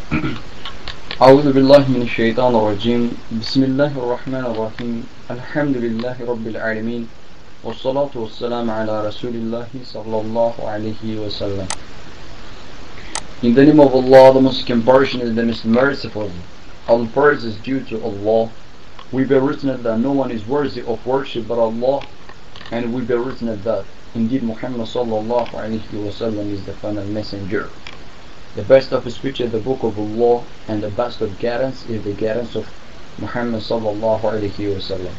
أعوذ بالله من الشيطان الرجيم بسم الله الرحمن الرحيم الحمد لله رب العالمين والصلاة والسلام على رسول الله صلى الله عليه وسلم In the name of Allah, the most compassionate, the most merciful, all praise is due to Allah. We bear witness that no one is worthy of worship but Allah, and we bear witness that indeed Muhammad sallallahu alayhi wasallam is the final messenger. The best of speech is the book of Allah, and the best of guidance is the guidance of Muhammad sallallahu alayhi wasallam.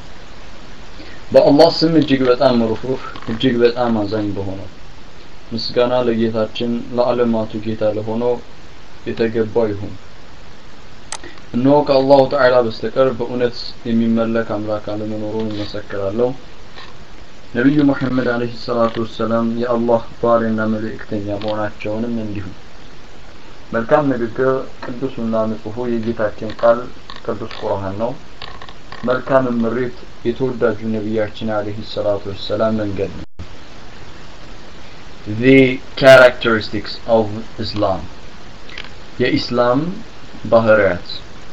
በአላህ ስም እጅግ በጣም ሩህሩህ እጅግ በጣም አዛኝ በሆነው ምስጋና ለጌታችን ለዓለማቱ ጌታ ለሆነው የተገባው ይሁን። እነሆ ከአላሁ ተዓላ በስተቀር በእውነት የሚመለክ አምላክ አለመኖሩን እመሰክራለሁ። ነቢዩ ሙሐመድ አለይሂ ሰላቱ ወሰላም የአላህ ባሪያና መልእክተኛ መሆናቸውንም እንዲሁ። መልካም ንግግር ቅዱሱና ንጹሑ የጌታችን ቃል ቅዱስ ቁርአን ነው። መልካም ምሪት የተወዳጁ ነቢያችን አለይሂ ሰላቱ ወሰላም መንገድ ነው። The characteristics of Islam የኢስላም ባህሪያት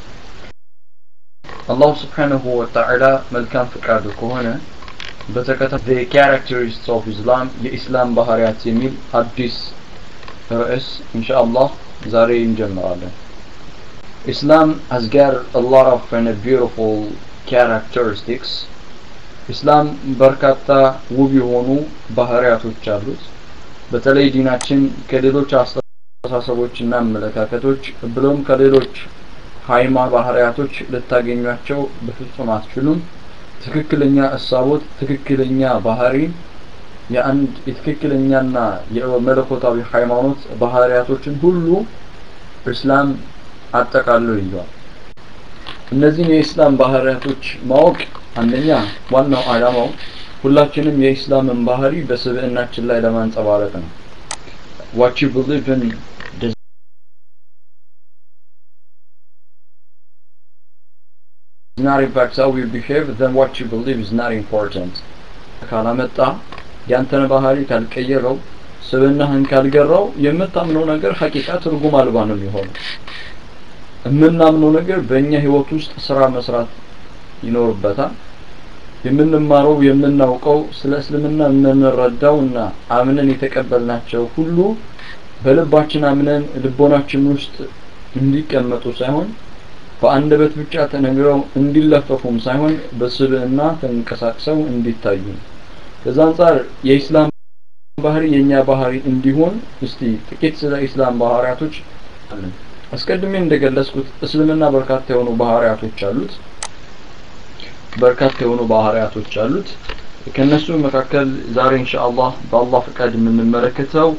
አላሁ ስብሓንሁ ወተዓላ መልካም ፍቃዱ ከሆነ በተከታታይ The characteristics of Islam የኢስላም ባህሪያት የሚል አዲስ ርዕስ ኢንሻአላህ ዛሬ እንጀምራለን። Islam has got a lot of and beautiful characteristics. ኢስላም በርካታ ውብ የሆኑ ባህሪያቶች አሉት። በተለይ ዲናችን ከሌሎች አስተሳሰቦችና አመለካከቶች ብሎም ከሌሎች ሃይማ ባህሪያቶች ልታገኟቸው በፍጹም አትችሉም። ትክክለኛ እሳቦት፣ ትክክለኛ ባህሪ የአንድ የትክክለኛና የመለኮታዊ ሃይማኖት ባህሪያቶችን ሁሉ እስላም አጠቃሎ ይዟል። እነዚህን የኢስላም ባህሪያቶች ማወቅ አንደኛ ዋናው ዓላማው ሁላችንም የኢስላምን ባህሪ በስብዕናችን ላይ ለማንጸባረቅ ነው። what you believe in does not impact how you behave then what you believe is not important ካላመጣ ያንተን ባህሪ ካልቀየረው ስብዕናህን ካልገራው የምታምነው ነገር ሐቂቃ ትርጉም አልባ ነው የሚሆነው። የምናምነው ነገር በእኛ ህይወት ውስጥ ስራ መስራት ይኖርበታል። የምንማረው የምናውቀው ስለ እስልምና የምንረዳው እና አምነን የተቀበልናቸው ሁሉ በልባችን አምነን ልቦናችን ውስጥ እንዲቀመጡ ሳይሆን በአንደበት ብቻ ተነግረው እንዲለፈፉም ሳይሆን በስብዕና ተንቀሳቅሰው እንዲታዩ ከዛ አንጻር የኢስላም ባህሪ የኛ ባህሪ እንዲሆን እስቲ ጥቂት ስለ ኢስላም ባህሪያቶች አለን። አስቀድሜ እንደገለጽኩት እስልምና በርካታ የሆኑ ባህሪያቶች አሉት። በርካታ የሆኑ ባህሪያቶች አሉት። ከነሱ መካከል ዛሬ ኢንሻአላህ በአላህ ፍቃድ የምንመለከተው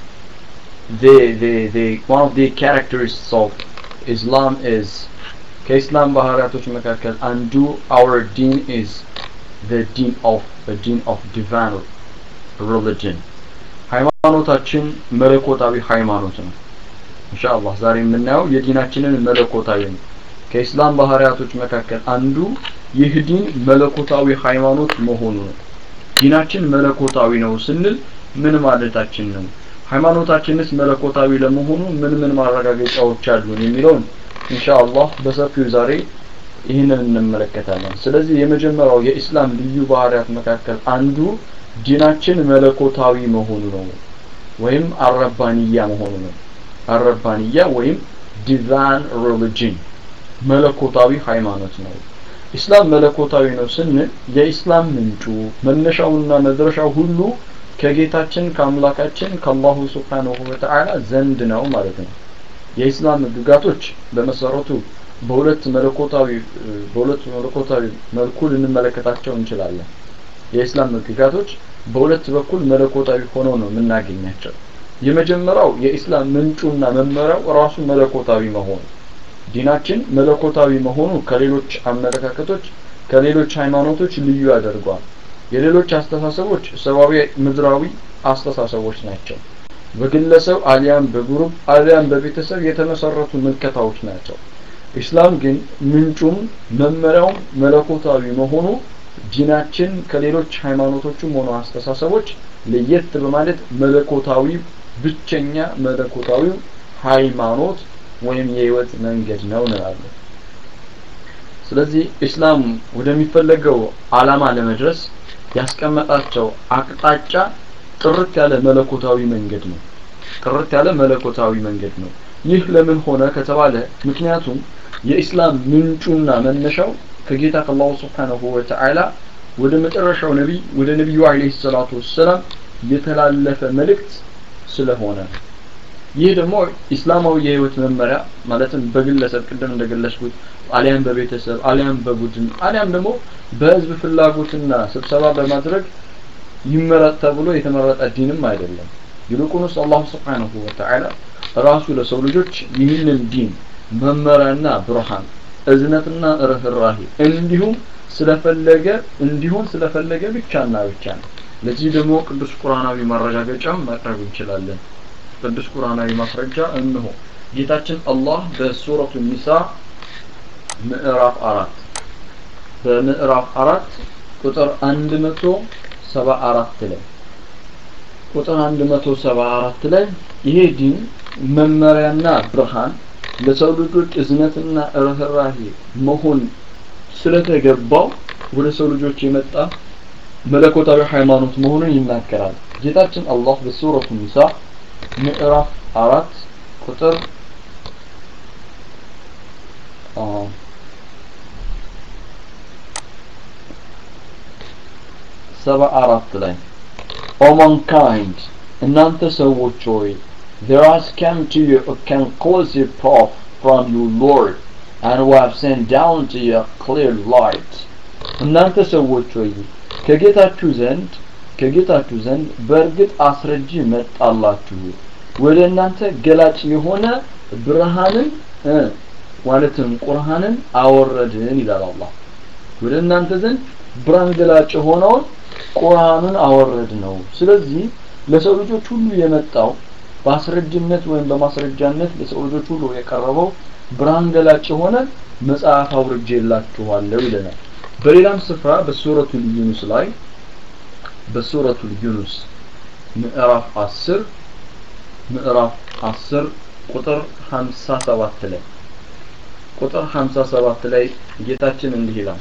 the the the one of the characteristics of Islam is ከኢስላም ባህሪያቶች መካከል አንዱ our deen is the deen of the deen of divine religion ሃይማኖታችን መለኮታዊ ሃይማኖት ነው። ኢንሻአላህ ዛሬ የምናየው የዲናችንን መለኮታዊ ነው። ከኢስላም ባህሪያቶች መካከል አንዱ ይህ ዲን መለኮታዊ ሃይማኖት መሆኑ ነው። ዲናችን መለኮታዊ ነው ስንል ምን ማለታችን ነው? ሃይማኖታችንስ መለኮታዊ ለመሆኑ ምን ምን ማረጋገጫዎች አሉን የሚለውን ኢንሻአላህ በሰፊው ዛሬ ይህንን እንመለከታለን። ስለዚህ የመጀመሪያው የኢስላም ልዩ ባህሪያት መካከል አንዱ ዲናችን መለኮታዊ መሆኑ ነው ወይም አረባንያ መሆኑ ነው። አረባንያ ወይም ዲቫን ሪሊጅን መለኮታዊ ሃይማኖት ነው። ኢስላም መለኮታዊ ነው ስንል የኢስላም ምንጩ መነሻውና መድረሻው ሁሉ ከጌታችን ከአምላካችን ከአላሁ ስብሓንሁ ወተዓላ ዘንድ ነው ማለት ነው። የኢስላም ህግጋቶች በመሰረቱ በሁለት መለኮታዊ በሁለት መለኮታዊ መልኩ ልንመለከታቸው እንችላለን። የኢስላም ህግጋቶች በሁለት በኩል መለኮታዊ ሆነው ነው የምናገኛቸው። የመጀመሪያው የኢስላም ምንጩና መመሪያው ራሱ መለኮታዊ መሆኑ ዲናችን መለኮታዊ መሆኑ ከሌሎች አመለካከቶች ከሌሎች ሃይማኖቶች ልዩ ያደርገዋል። የሌሎች አስተሳሰቦች ሰብአዊ ምድራዊ አስተሳሰቦች ናቸው። በግለሰብ አሊያም በግሩፕ አሊያም በቤተሰብ የተመሰረቱ ምልከታዎች ናቸው። ኢስላም ግን ምንጩም መመሪያውም መለኮታዊ መሆኑ ዲናችን ከሌሎች ሃይማኖቶችም ሆነ አስተሳሰቦች ለየት በማለት መለኮታዊ ብቸኛ መለኮታዊ ሃይማኖት ወይም የህይወት መንገድ ነው እንላለን ስለዚህ ኢስላም ወደሚፈለገው አላማ ለመድረስ ያስቀመጣቸው አቅጣጫ ጥርት ያለ መለኮታዊ መንገድ ነው ጥርት ያለ መለኮታዊ መንገድ ነው ይህ ለምን ሆነ ከተባለ ምክንያቱም የኢስላም ምንጩና መነሻው ከጌታ ከአላሁ ስብሓንሁ ወተዓላ ወደ መጨረሻው ነቢይ ወደ ነቢዩ አለይሂ ሰላቱ ወሰላም የተላለፈ መልእክት ስለሆነ ይህ ደግሞ ኢስላማዊ የህይወት መመሪያ ማለትም በግለሰብ ቅድም እንደገለጽኩት አሊያም በቤተሰብ አሊያም በቡድን አሊያም ደግሞ በህዝብ ፍላጎትና ስብሰባ በማድረግ ይመረጥ ተብሎ የተመረጠ ዲንም አይደለም ይልቁንስ አላሁ ስብሓንሁ ወተዓላ ራሱ ለሰው ልጆች ይህንን ዲን መመሪያና ብርሃን እዝነትና ርህራሄ እንዲሁም ስለፈለገ እንዲሆን ስለፈለገ ብቻና ብቻ ነው ለዚህ ደግሞ ቅዱስ ቁርአናዊ ማረጋገጫም ማቅረብ እንችላለን ቅዱስ ቁርአናዊ ማስረጃ እንሆ ጌታችን አላህ በሱረቱ ኒሳ ምዕራፍ አራት በምዕራፍ አራት ቁጥር አንድ መቶ ሰባ አራት ላይ ቁጥር አንድ መቶ ሰባ አራት ላይ ይሄ ዲን መመሪያና ብርሃን ለሰው ልጆች እዝነትና ርህራሄ መሆን ስለተገባው ወደ ሰው ልጆች የመጣ መለኮታዊ ሃይማኖት መሆኑን ይናገራል ጌታችን አላህ በሱረቱ ኒሳ ምዕራፍ አራት ቁጥር ሰባ አራት ላይ ኦ ማንካይንድ እናንተ ሰዎች ሆይ there has come to you a conclusive proof from your Lord and we have sent down to you a clear light እናንተ ሰዎች ሆይ ከጌታችሁ ዘንድ ከጌታችሁ ዘንድ በእርግጥ አስረጂ መጣላችሁ ወደ እናንተ ገላጭ የሆነ ብርሃንን ማለትም ቁርሃንን አወረድን ይላል አላህ ወደ እናንተ ዘንድ ብርሃን ገላጭ የሆነውን ቁርአንን አወረድ ነው ስለዚህ ለሰው ልጆች ሁሉ የመጣው በአስረጅነት ወይም በማስረጃነት ለሰው ልጆች ሁሉ የቀረበው ብርሃን ገላጭ የሆነ መጽሐፍ አውርጄላችኋለሁ ይለናል በሌላም ስፍራ በሱረቱ ዩኑስ ላይ በሱረቱ ዩኑስ ምዕራፍ 10 ምዕራፍ 10 ቁጥር 57 ላይ ቁጥር 57 ላይ ጌታችን እንዲህ ይላል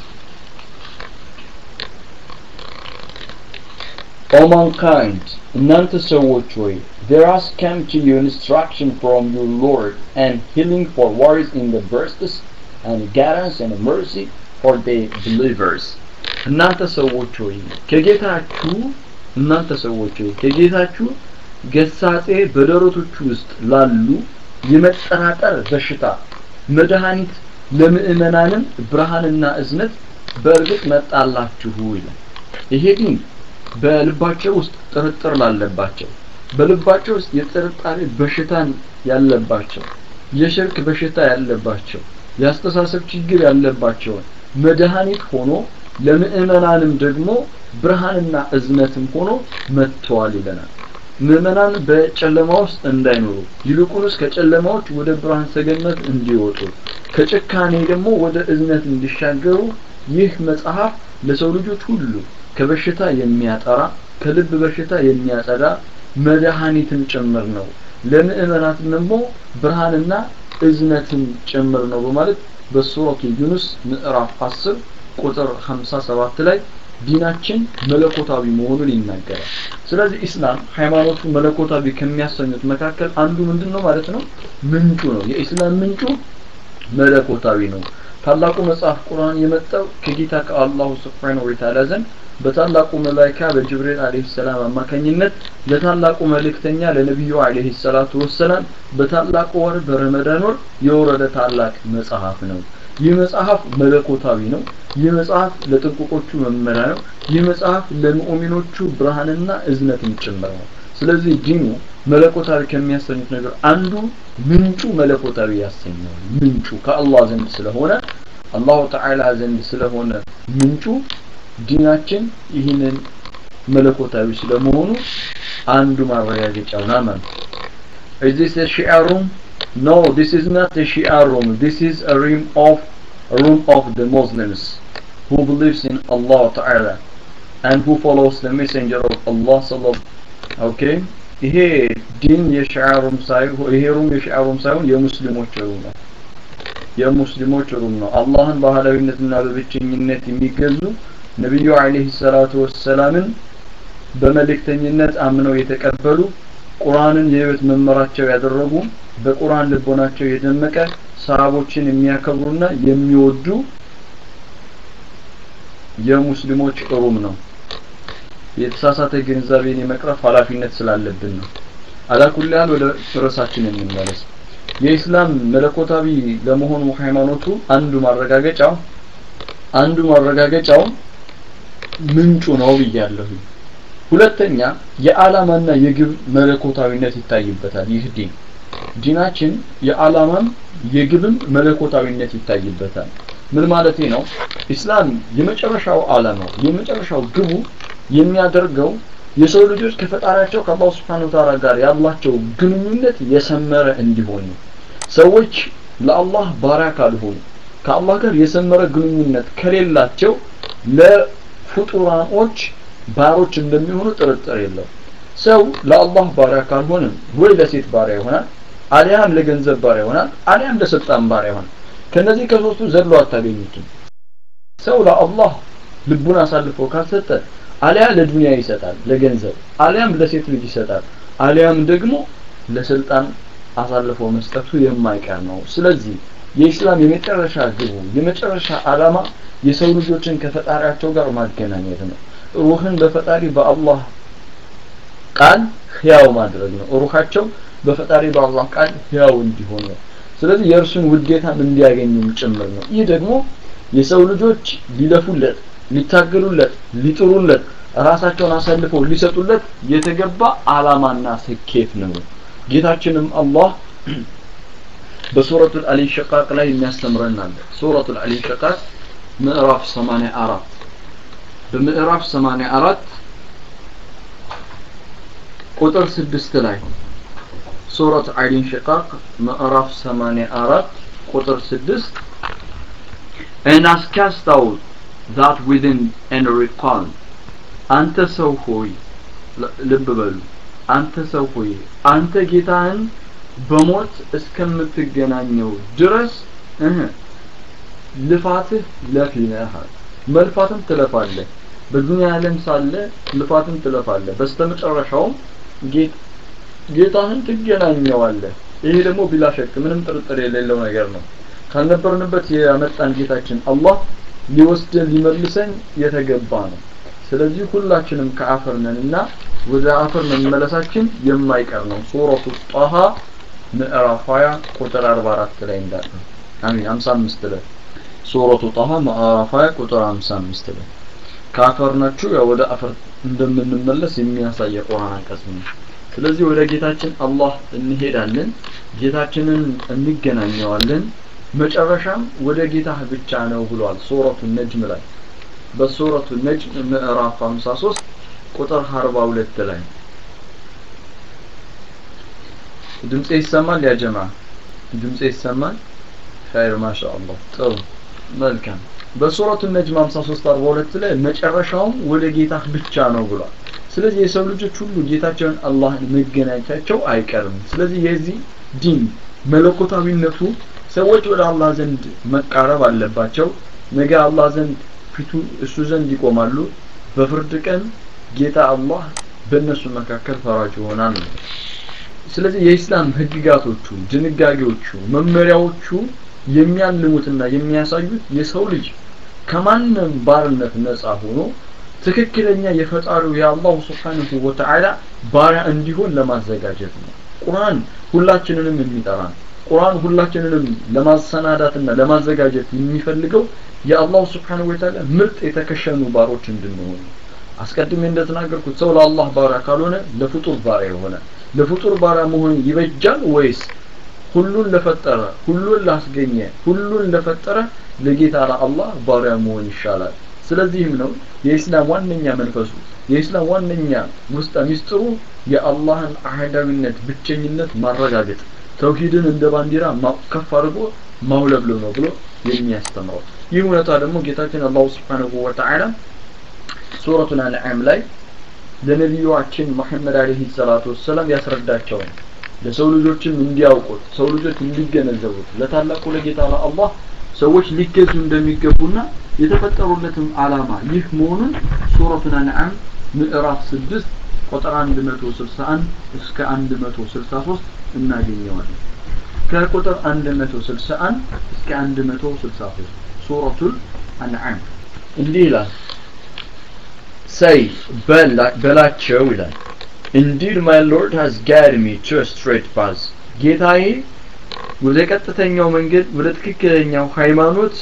O mankind, እናንተ ሰዎች ሆይ there has come to you instruction from your Lord and healing for worries in the breasts and guidance and mercy for the believers እናንተ ሰዎች ሆይ ከጌታችሁ እናንተ ሰዎች ሆይ ከጌታችሁ ገሳጼ በደረቶቹ ውስጥ ላሉ የመጠራጠር በሽታ መድኃኒት ለምእመናንም ብርሃንና እዝነት በእርግጥ መጣላችሁ ይላል ይሄ ግን በልባቸው ውስጥ ጥርጥር ላለባቸው በልባቸው ውስጥ የጥርጣሬ በሽታን ያለባቸው የሽርክ በሽታ ያለባቸው የአስተሳሰብ ችግር ያለባቸውን መድኃኒት ሆኖ ለምእመናንም ደግሞ ብርሃንና እዝነትም ሆኖ መጥተዋል ይለናል ምእመናን በጨለማ ውስጥ እንዳይኖሩ ይልቁንስ ከጨለማዎች ወደ ብርሃን ሰገነት እንዲወጡ ከጭካኔ ደግሞ ወደ እዝነት እንዲሻገሩ ይህ መጽሐፍ ለሰው ልጆች ሁሉ ከበሽታ የሚያጠራ ከልብ በሽታ የሚያጸዳ መድኃኒትም ጭምር ነው ለምእመናትም ደግሞ ብርሃንና እዝነትም ጭምር ነው በማለት በሱረቱ ዩኑስ ምዕራፍ 10 ቁጥር 57 ላይ ዲናችን መለኮታዊ መሆኑን ይናገራል ስለዚህ ኢስላም ሃይማኖቱ መለኮታዊ ከሚያሰኙት መካከል አንዱ ምንድን ነው ማለት ነው ምንጩ ነው የኢስላም ምንጩ መለኮታዊ ነው ታላቁ መጽሐፍ ቁርአን የመጣው ከጌታ ከአላሁ ስብሓነሁ ወተዓላ ዘንድ በታላቁ መላይካ በጅብሪል አለይሂ ሰላም አማካኝነት ለታላቁ መልእክተኛ ለነቢዩ አለይሂ ሰላቱ ወሰላም በታላቁ ወር በረመዳን ወር የወረደ ታላቅ መጽሐፍ ነው ይህ መጽሐፍ መለኮታዊ ነው ይህ መጽሐፍ ለጥንቁቆቹ መመሪያ ነው ይህ መጽሐፍ ለሙእሚኖቹ ብርሃንና እዝነትም ጭምር ነው ስለዚህ ዲኑ መለኮታዊ ከሚያሰኙት ነገር አንዱ ምንጩ መለኮታዊ ያሰኘዋል ምንጩ ከአላህ ዘንድ ስለሆነ አላሁ ተዓላ ዘንድ ስለሆነ ምንጩ ዲናችን ይህንን መለኮታዊ ስለመሆኑ አንዱ ማረጋገጫው ነው ማለት Is this a Shia room? No, this is not a Shia room. This is a room of a room of the Muslims who believes in Allah Ta'ala and who follows the messenger of Allah sallallahu Okay? ይሄ ዲን የሽዓሩም ሳይሆን ይሄ ሩም የሽዓሩም ሳይሆን የሙስሊሞች ሩም ነው የሙስሊሞች ሩም ነው አላህን በባህላዊነትና በብቸኝነት የሚገዙ ነቢዩ አለይሂ ሰላቱ ወሰላምን በመልእክተኝነት አምነው የተቀበሉ ቁርአንን የህይወት መመራቸው ያደረጉ በቁርአን ልቦናቸው የደመቀ ሰሃቦችን የሚያከብሩና የሚወዱ የሙስሊሞች ሩም ነው የተሳሳተ ግንዛቤን የመቅረፍ ኃላፊነት ስላለብን ነው አላኩልያል ወደ ርዕሳችን እንመለስ የኢስላም መለኮታዊ ለመሆኑ ሃይማኖቱ አንዱ ማረጋገጫው አንዱ ማረጋገጫው ምንጩ ነው ብያለሁ ሁለተኛ የዓላማና የግብ መለኮታዊነት ይታይበታል ይህ ዲን ዲናችን የዓላማም የግብም መለኮታዊነት ይታይበታል ምን ማለቴ ነው ኢስላም የመጨረሻው ዓላማው የመጨረሻው ግቡ የሚያደርገው የሰው ልጆች ከፈጣሪያቸው ከአላህ Subhanahu Ta'ala ጋር ያላቸው ግንኙነት የሰመረ እንዲሆን ነው ሰዎች ለአላህ ባሪያ ካልሆኑ ከአላህ ጋር የሰመረ ግንኙነት ከሌላቸው ለፍጡራኖች ባሮች እንደሚሆኑ ጥርጥር የለው ሰው ለአላህ ባሪያ ካልሆነ ወይ ለሴት ባሪያ ይሆናል አሊያም ለገንዘብ ባሪያ ይሆናል አሊያም ለስልጣን ባሪያ ይሆናል ከነዚህ ከሶስቱ ዘሎ አታገኙትም ሰው ለአላህ ልቡን አሳልፎ ካልሰጠ አሊያ ለዱንያ ይሰጣል ለገንዘብ አሊያም ለሴት ልጅ ይሰጣል አሊያም ደግሞ ለስልጣን አሳልፎ መስጠቱ የማይቀር ነው ስለዚህ የኢስላም የመጨረሻ ግቡ የመጨረሻ ዓላማ የሰው ልጆችን ከፈጣሪያቸው ጋር ማገናኘት ነው ሩህን በፈጣሪ በአላህ ቃል ህያው ማድረግ ነው ሩሃቸው በፈጣሪ በአላህ ቃል ህያው እንዲሆን ነው ስለዚህ የእርሱን ውዴታም እንዲያገኙም ጭምር ነው ይህ ደግሞ የሰው ልጆች ሊለፉለት ሊታገሉለት ሊጥሩለት ራሳቸውን አሳልፈው ሊሰጡለት የተገባ አላማና ስኬት ነው ጌታችንም አላህ በሱረቱ አልኢንሽቃቅ ላይ የሚያስተምረን አለ ሱረቱ አልኢንሽቃቅ ምዕራፍ 84 በምዕራፍ 84 ቁጥር 6 ላይ ሱረት አልኢንሽቃቅ ምዕራፍ 84 ቁጥር 6 and as cast out that within and recall አንተ ሰው ሆይ ልብ በሉ አንተ ሰው ሆይ አንተ ጌታህን በሞት እስከምትገናኘው ድረስ እህ ልፋትህ ለፊ ነህ መልፋትም ትለፋለህ በዱንያ ዓለም ሳለ ልፋትም ትለፋለህ በስተመጨረሻውም ጌታህን ትገናኘዋለህ ይሄ ደግሞ ቢላ ሸክ ምንም ጥርጥር የሌለው ነገር ነው ካልነበርንበት ያመጣን ጌታችን አላህ ሊወስደን ሊመልሰን የተገባ ነው ስለዚህ ሁላችንም ከአፈር ነንና ወደ አፈር መመለሳችን የማይቀር ነው ሱረቱ ጣሃ ምዕራፍ 20 ቁጥር 44 ላይ እንዳለ አሚን 55 ላይ ሱረቱ ጣሃ ምዕራፍ 20 ቁጥር 55 ላይ ከአፈር ናችሁ ያው ወደ አፈር እንደምንመለስ የሚያሳይ የቁርአን አንቀጽ ነው ስለዚህ ወደ ጌታችን አላህ እንሄዳለን ጌታችንን እንገናኘዋለን መጨረሻም ወደ ጌታህ ብቻ ነው ብሏል ሱረቱ ነጅም ላይ በሱረቱ ነጅም ምዕራፍ 53 ቁጥር 42 ላይ ድምጼ ይሰማል ያ ጀማ ድምጼ ይሰማል ኸይር ማሻአላህ ጥሩ መልካም በሱረቱ ነጅም 53 42 ላይ መጨረሻውም ወደ ጌታህ ብቻ ነው ብሏል ስለዚህ የሰው ልጆች ሁሉ ጌታቸውን አላህን መገናኘታቸው አይቀርም ስለዚህ የዚህ ዲን መለኮታዊነቱ ሰዎች ወደ አላህ ዘንድ መቃረብ አለባቸው ነገ አላህ ዘንድ ፊቱ እሱ ዘንድ ይቆማሉ በፍርድ ቀን ጌታ አላህ በእነሱ መካከል ፈራጅ ይሆናል ስለዚህ የኢስላም ህግጋቶቹ ድንጋጌዎቹ መመሪያዎቹ የሚያልሙትና የሚያሳዩት የሰው ልጅ ከማንም ባርነት ነፃ ሆኖ ትክክለኛ የፈጣሪው የአላሁ ስብሓንሁ ወተዓላ ባሪያ እንዲሆን ለማዘጋጀት ነው ቁርአን ሁላችንንም የሚጠራን ቁርአን ሁላችንንም ለማሰናዳትና ለማዘጋጀት የሚፈልገው የአላሁ ስብሓንሁ ወተዓላ ምርጥ የተከሸኑ ባሮች እንድንሆን አስቀድሜ እንደተናገርኩት ሰው ለአላህ ባሪያ ካልሆነ ለፍጡር ባሪያ የሆነ ለፍጡር ባሪያ መሆን ይበጃል ወይስ ሁሉን ለፈጠረ ሁሉን ላስገኘ ሁሉን ለፈጠረ ለጌታ ለአላህ ባሪያ መሆን ይሻላል ስለዚህም ነው የኢስላም ዋነኛ መንፈሱ የኢስላም ዋነኛ ውስጠ ሚስጥሩ የአላህን አህዳዊነት ብቸኝነት ማረጋገጥ ተውሂድን እንደ ባንዲራ ከፍ አድርጎ ማውለብለብ ነው ብሎ የሚያስተምረው ይህ እውነታ ደግሞ ጌታችን አላሁ ስብሓንሁ ወተዓላ ሱረቱል አንዓም ላይ ለነቢዩአችን መሐመድ አለይሂ ሰላቱ ወሰላም ያስረዳቸው ነው ለሰው ልጆችም እንዲያውቁት ሰው ልጆች እንዲገነዘቡት ለታላቁ ለጌታ ለአላህ ሰዎች ሊገዙ እንደሚገቡና የተፈጠሩለትም ዓላማ ይህ መሆኑን ሱረቱን አንዓም ምዕራፍ 6 ቁጥር 161 እስከ 163 እናገኘዋለን ከቁጥር 161 እስከ 163 ሱረቱል አንዓም እንዲህ ይላል say በላቸው ይላል indeed my lord has guided me to a straight path ጌታዬ ወደ ቀጥተኛው መንገድ ወደ ትክክለኛው ሃይማኖት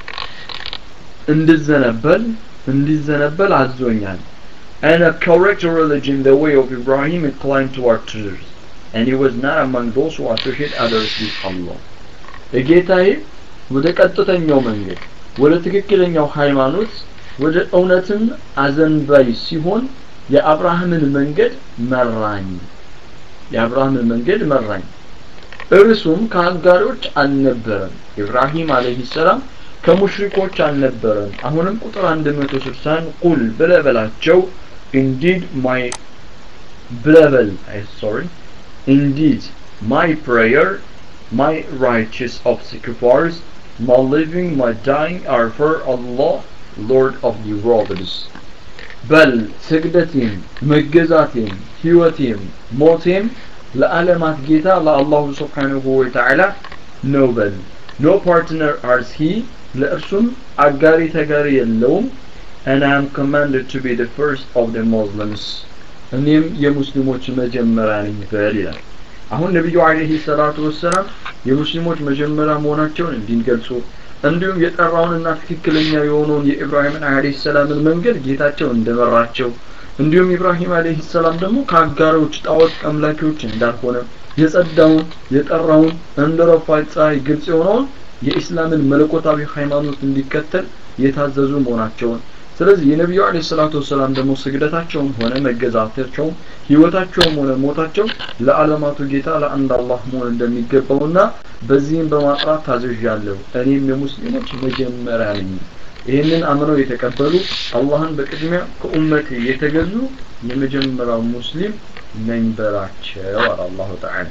እንድዘነበል እንዲዘነበል አዞኛል and a correct religion the way of Ibrahim inclined toward truth and he was not among those who associate others with Allah ጌታዬ ወደ ቀጥተኛው መንገድ ወደ ትክክለኛው ሃይማኖት ወደ እውነትም አዘንባይ ሲሆን የአብርሃምን መንገድ መራኝ የአብርሃምን መንገድ መራኝ እርሱም ከአጋሪዎች አልነበረም ኢብራሂም አለይሂ ሰላም ከሙሽሪኮች አልነበረም አሁንም ቁጥር 160 ቁል ብለበላቸው indeed my ብለበል sorry indeed my prayer my righteous of sacrifice my living my dying are for Allah Lord of the worlds በል ስግደቴም መገዛቴም ህይወቴም ሞቴም ለዓለማት ጌታ ለአላሁ ስብሓንሁ ወተዓላ ነው በል ኖ ፓርትነር አርስ ሂ ለእርሱም አጋሪ ተጋሪ የለውም and I am commanded to be the first of the Muslims እኔም የሙስሊሞች መጀመሪያ ነኝ በል ይላል አሁን ነቢዩ አለይሂ ሰላቱ ወሰላም የሙስሊሞች መጀመሪያ መሆናቸውን እንዲገልጹ እንዲሁም የጠራውንና ትክክለኛ የሆነውን የኢብራሂምን አለይሂ ሰላምን መንገድ ጌታቸው እንደመራቸው እንዲሁም ኢብራሂም አለይሂ ሰላም ደግሞ ከአጋሮች ጣዖት አምላኪዎች እንዳልሆነ የጸዳውን የጠራውን እንደ ረፋት ፀሐይ ግልጽ የሆነውን የኢስላምን መለኮታዊ ሃይማኖት እንዲከተል የታዘዙ መሆናቸውን ስለዚህ የነቢዩ አለ ሰላቱ ወሰላም ደግሞ ስግደታቸውም ሆነ መገዛታቸውም ህይወታቸውም ሆነ ሞታቸው ለዓለማቱ ጌታ ለአንድ አላህ መሆን እንደሚገባውና በዚህም በማጥራት ታዘዣለሁ እኔም የሙስሊሞች መጀመሪያ ነኝ ይህንን አምነው የተቀበሉ አላህን በቅድሚያ ከኡመት የተገዙ የመጀመሪያው ሙስሊም ነኝ በላቸው አለ አላሁ ተዓላ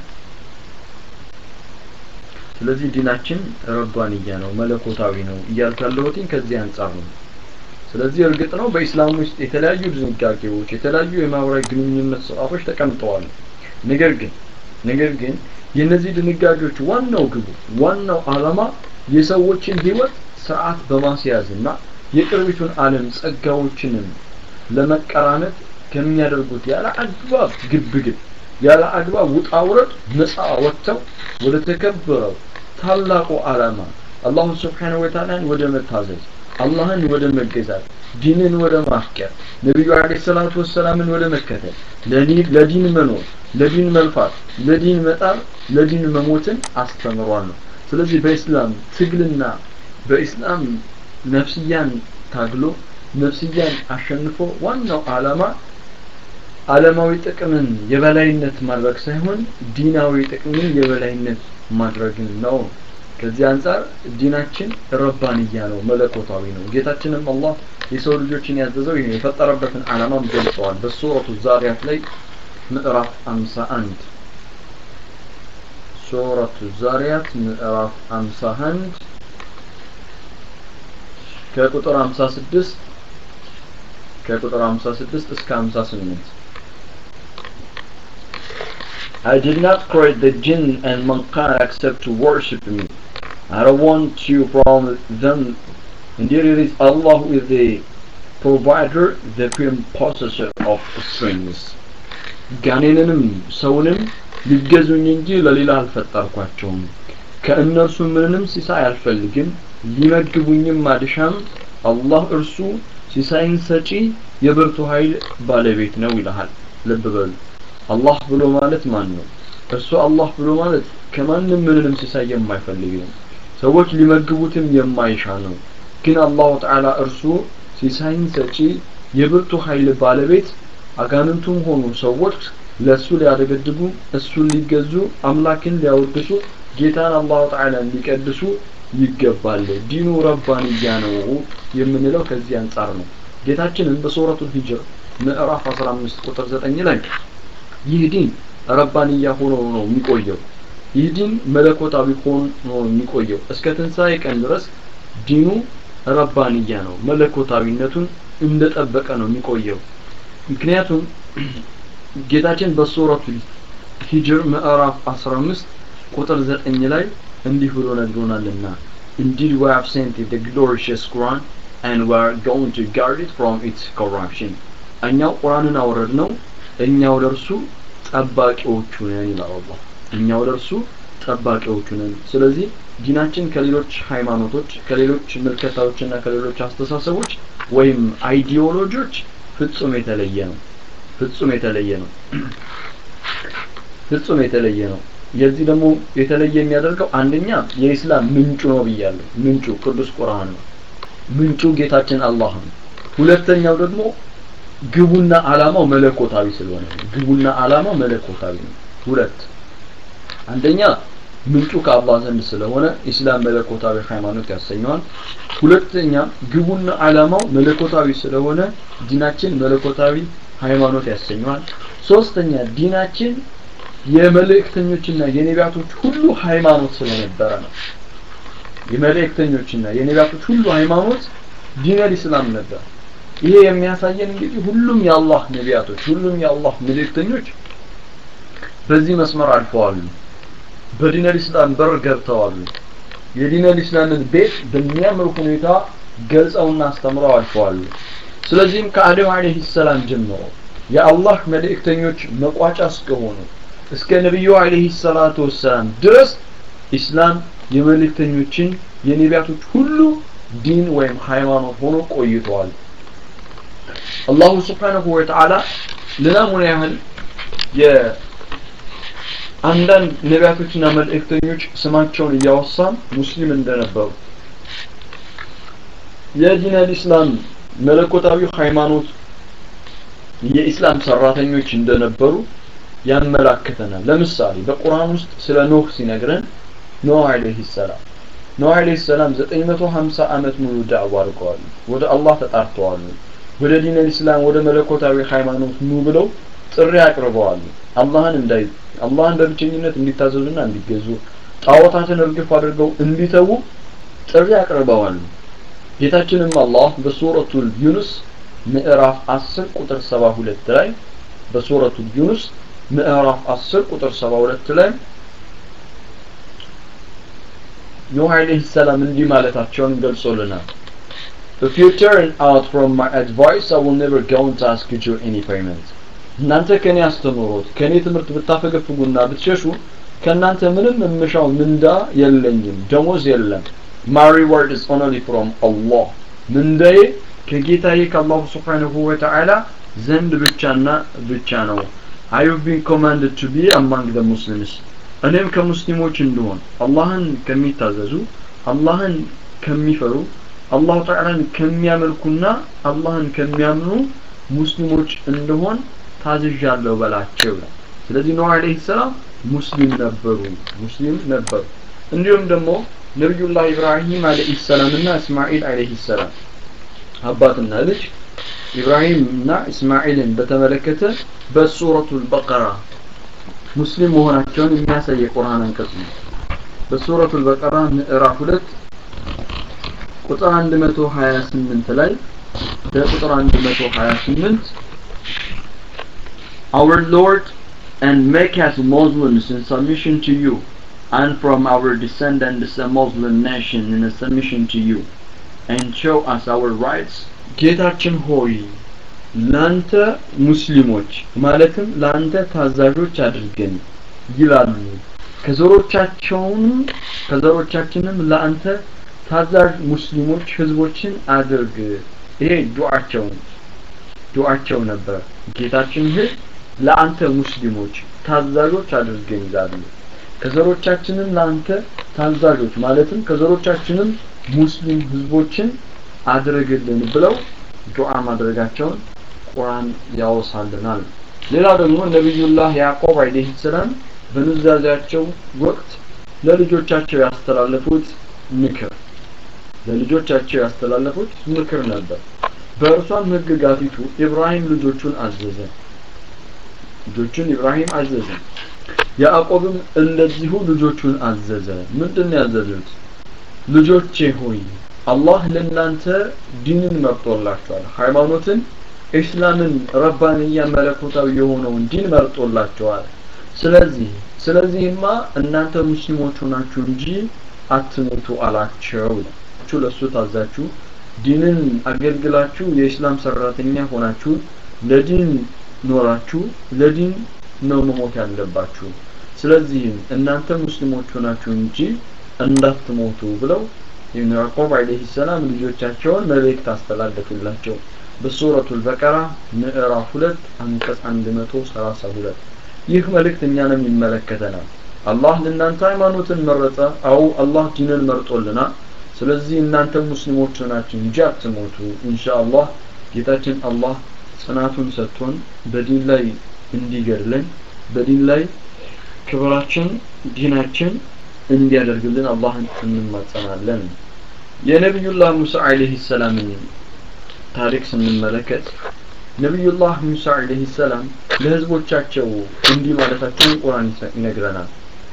ስለዚህ ዲናችን ረባንያ ነው መለኮታዊ ነው እያልኩ ያለሁትኝ ከዚህ አንጻር ነው ስለዚህ እርግጥ ነው በኢስላም ውስጥ የተለያዩ ድንጋጌዎች የተለያዩ የማህበራዊ ግንኙነት ስርዓቶች ተቀምጠዋል ነገር ግን ነገር ግን የእነዚህ ድንጋጌዎች ዋናው ግቡ ዋናው አላማ የሰዎችን ህይወት ስርዓት በማስያዝና የቅርቢቱን ዓለም ጸጋዎችንም ለመቀራመት ከሚያደርጉት ያለ አግባብ ግብግብ ያለ አግባብ ውጣ ውረድ ነፃ ወጥተው ወደ ተከበረው ታላቁ ዓላማ አላሁ ስብሓነሁ ወተዓላን ወደ መታዘዝ አላህን ወደ መገዛት ዲንን ወደ ማፍቀር ነቢዩ አለይሂ ሰላቱ ወሰላምን ወደ መከተል ለዲን መኖር ለዲን መልፋት ለዲን መጣር ለዲን መሞትን አስተምሯል ነው ስለዚህ በኢስላም ትግልና በኢስላም ነፍስያን ታግሎ ነፍስያን አሸንፎ ዋናው ዓላማ ዓለማዊ ጥቅምን የበላይነት ማድረግ ሳይሆን ዲናዊ ጥቅምን የበላይነት ማድረግን ነው ከዚህ አንጻር ዲናችን ረባንያ ነው መለኮታዊ ነው ጌታችንም አላህ የሰው ልጆችን ያዘዘው ይሄ የፈጠረበትን ዓላማም ገልጸዋል በሱረቱ ዛሪያት ላይ ምዕራፍ 51 ሱረቱ ዛሪያት ምዕራፍ 51 ከቁጥር 56 ከቁጥር 56 እስከ 58 I did not create the jinn and mankind except to worship me. I don't want you from them. Indeed it is Allah who is the provider, the firm possessor of strings. ጋኔንንም ሰውንም ሊገዙኝ እንጂ ለሌላ አልፈጠርኳቸውም ከእነርሱ ምንንም ሲሳይ አልፈልግም ሊመግቡኝም አልሻም አላህ እርሱ ሲሳይን ሰጪ የብርቱ ኃይል ባለቤት ነው ይልሃል ልብ በሉ አላህ ብሎ ማለት ማን ነው እርሱ አላህ ብሎ ማለት ከማንም ምንንም ሲሳይ የማይፈልግ ነው ሰዎች ሊመግቡትም የማይሻ ነው ግን አላሁ ተዓላ እርሱ ሲሳይን ሰጪ የብርቱ ኃይል ባለቤት አጋንንቱም ሆኑ ሰዎች ለእሱ ሊያደገድጉ እሱን ሊገዙ አምላክን ሊያወድሱ ጌታን አላሁ ተዓላን ሊቀድሱ ይገባል ዲኑ ረባንያ ነው የምንለው ከዚህ አንጻር ነው ጌታችንም በሱረቱል ሂጅር ምዕራፍ 15 ቁጥር 9 ላይ ይህ ዲን ረባንያ ሆኖ ነው የሚቆየው ይህ ዲን መለኮታዊ ሆኖ ነው የሚቆየው እስከ ትንሣኤ ቀን ድረስ ዲኑ ረባንያ ነው መለኮታዊነቱን እንደጠበቀ ነው የሚቆየው ምክንያቱም ጌታችን በሱረቱ ሂጅር ምዕራፍ 15 ቁጥር 9 ላይ እንዲህ ብሎ ነግሮናልና Indeed we have sent the glorious Quran and we are going to guard it from its corruption እኛው ቁርአንን አወረድ ነው እኛው ለእርሱ ጠባቂዎቹ ነን ይላል አላህ እኛው ለእርሱ ጠባቂዎቹ ነን ስለዚህ ዲናችን ከሌሎች ሃይማኖቶች ከሌሎች ምልከታዎችና ከሌሎች አስተሳሰቦች ወይም አይዲዮሎጂዎች ፍጹም የተለየ ነው ፍጹም የተለየ ነው ፍጹም የተለየ ነው የዚህ ደግሞ የተለየ የሚያደርገው አንደኛ የኢስላም ምንጩ ነው ብያለሁ ምንጩ ቅዱስ ቁርአን ነው ምንጩ ጌታችን አላህ ነው ሁለተኛው ደግሞ ግቡና አላማው መለኮታዊ ስለሆነ ነው ግቡና አላማው መለኮታዊ ነው ሁለት አንደኛ ምንጩ ከአላህ ዘንድ ስለሆነ ኢስላም መለኮታዊ ሃይማኖት ያሰኘዋል ሁለተኛ ግቡና አላማው መለኮታዊ ስለሆነ ዲናችን መለኮታዊ ሃይማኖት ያሰኘዋል ሶስተኛ ዲናችን የመልእክተኞችና የነቢያቶች ሁሉ ሃይማኖት ስለነበረ ነው የመልእክተኞችና የነቢያቶች ሁሉ ሃይማኖት ዲነል ኢስላም ነበር ይሄ የሚያሳየን እንግዲህ ሁሉም የአላህ ነቢያቶች ሁሉም የአላህ መልእክተኞች በዚህ መስመር አልፈዋል በዲነል ኢስላም በር ገብተዋል የዲነል ኢስላምን ቤት በሚያምር ሁኔታ ገልጸውና አስተምረው አልፈዋል ስለዚህም ከአደም አለይሂ ሰላም ጀምሮ የአላህ መልእክተኞች መቋጫ እስከሆኑ እስከ ነብዩ አለይሂ ሰላቱ ወሰላም ድረስ ኢስላም የመልእክተኞችን የነቢያቶች ሁሉ ዲን ወይም ሃይማኖት ሆኖ ቆይተዋል አላሁ ስብሓንሁ ወተዓላ ለናሙና ያህል የአንዳንድ ነቢያቶችና መልእክተኞች ስማቸውን እያወሳን ሙስሊም እንደነበሩ የዲን አልኢስላም መለኮታዊ ሃይማኖት የኢስላም ሰራተኞች እንደነበሩ ያመላክተናል ለምሳሌ በቁርአን ውስጥ ስለ ኖህ ሲነግረን ኖህ አለይሂ ሰላም ኖህ አለይሂ ሰላም 950 ዓመት ሙሉ ዳዕዋ አድርገዋል ወደ አላህ ተጣርተዋል ወደ ዲን ኢስላም ወደ መለኮታዊ ሃይማኖት ኑ ብለው ጥሪ አቅርበዋል አላህን እንዳይ አላህን በብቸኝነት እንዲታዘዙና እንዲገዙ ጣዖታትን እርግፍ አድርገው እንዲተዉ ጥሪ አቅርበዋል ጌታችንም አላህ በሱረቱል ዩኑስ ምዕራፍ 10 ቁጥር 72 ላይ በሱረቱል ዩኑስ ምዕራፍ 10 ቁጥር 72 ላይ ኑህ አለይሂ ሰላም እንዲህ ማለታቸውን ገልጾልናል If you turn out from my advice, I will never go to ask you any payment. እናንተ ከኔ አስተምሮት ከኔ ትምህርት ብታፈገፍጉና ብትሸሹ ከእናንተ ምንም የምሻው ምንዳ የለኝም ደሞዝ የለም my reward is only from Allah ምንዳዬ ከጌታዬ ከአላሁ ስብሓንሁ ወተዓላ ዘንድ ብቻና ብቻ ነው I have been commanded to be among the Muslims እኔም ከሙስሊሞች እንደሆን አላህን ከሚታዘዙ አላህን ከሚፈሩ አላሁ ተዓላን ከሚያመልኩና አላህን ከሚያምኑ ሙስሊሞች እንደሆን ታዝዣለሁ በላቸው ስለዚህ ኖህ አለይሂ ሰላም ሙስሊም ነበሩ ሙስሊም ነበሩ እንዲሁም ደግሞ ነቢዩላህ ኢብራሂም አለይሂ ሰላም እና እስማኤል አለይሂ ሰላም አባትና ልጅ ኢብራሂም እና እስማኤልን በተመለከተ በሱረቱል በቀራ ሙስሊም መሆናቸውን የሚያሳይ የቁርአን አንቀጽ ነው በሱረቱል በቀራ ምዕራፍ ሁለት ቁጥር 128 ላይ በቁጥር 128 Our Lord and make us Muslims in submission to you and from our descendants a Muslim nation in a submission to you and show us our rights ጌታችን ሆይ ላንተ ሙስሊሞች ማለትም ላንተ ታዛዦች አድርገን ይላሉ ከዘሮቻቸውንም ከዘሮቻችንም ለአንተ ታዛዥ ሙስሊሞች ህዝቦችን አድርግ ይሄ ዱዓቸው ዱዓቸው ነበር ጌታችን ህ ለአንተ ሙስሊሞች ታዛዦች አድርገን ይላሉ ከዘሮቻችንም ለአንተ ታዛዦች ማለትም ከዘሮቻችንም ሙስሊም ህዝቦችን አድርግልን ብለው ዱዓ ማድረጋቸውን ቁርአን ያወሳልናል ሌላ ደግሞ ነቢዩላህ ያዕቆብ አለይሂ ሰላም በኑዛዜያቸው ወቅት ለልጆቻቸው ያስተላለፉት ምክር ለልጆቻቸው ያስተላለፉት ምክር ነበር በእርሷም ህግጋቲቱ ኢብራሂም ልጆቹን አዘዘ ልጆቹን ኢብራሂም አዘዘ ያዕቆብም እንደዚሁ ልጆቹን አዘዘ ምንድን ነው ያዘዙት ልጆቼ ሆይ አላህ ለእናንተ ዲንን መርጦላችኋል ሃይማኖትን ኢስላምን ረባንያ መለኮታዊ የሆነውን ዲን መርጦላችኋል ስለዚህ ስለዚህማ እናንተ ሙስሊሞች ሆናችሁ እንጂ አትሞቱ አላቸው ችሁ ለሱ ታዛችሁ ዲንን አገልግላችሁ የኢስላም ሰራተኛ ሆናችሁ ለዲን ኖራችሁ ለዲን ነው መሞት ያለባችሁ ስለዚህም እናንተ ሙስሊሞች ሆናችሁ እንጂ እንዳትሞቱ ብለው ኢብኑ ያዕቆብ አለይሂ ሰላም ልጆቻቸውን መልእክት አስተላለፉላቸው በሱረቱል በቀራ ምዕራፍ 2 አንቀጽ 132 ይህ መልእክት እኛንም ይመለከተናል አላህ ለእናንተ ሃይማኖትን መረጠ አው አላህ ዲንን መርጦልናል ስለዚህ እናንተ ሙስሊሞች ናችሁ እንጂ አትሞቱ ኢንሻአላህ ጌታችን አላህ ጽናቱን ሰጥቶን በዲን ላይ እንዲገድለን በዲን ላይ ክብራችን ዲናችን እንዲያደርግልን አላህን እንማጸናለን የነቢዩላህ ሙሳ አለይሂ ሰላምን ታሪክ ስንመለከት ነቢዩላህ ሙሳ አለይሂ ሰላም ለህዝቦቻቸው እንዲህ ማለታቸውን ቁርአን ይነግረናል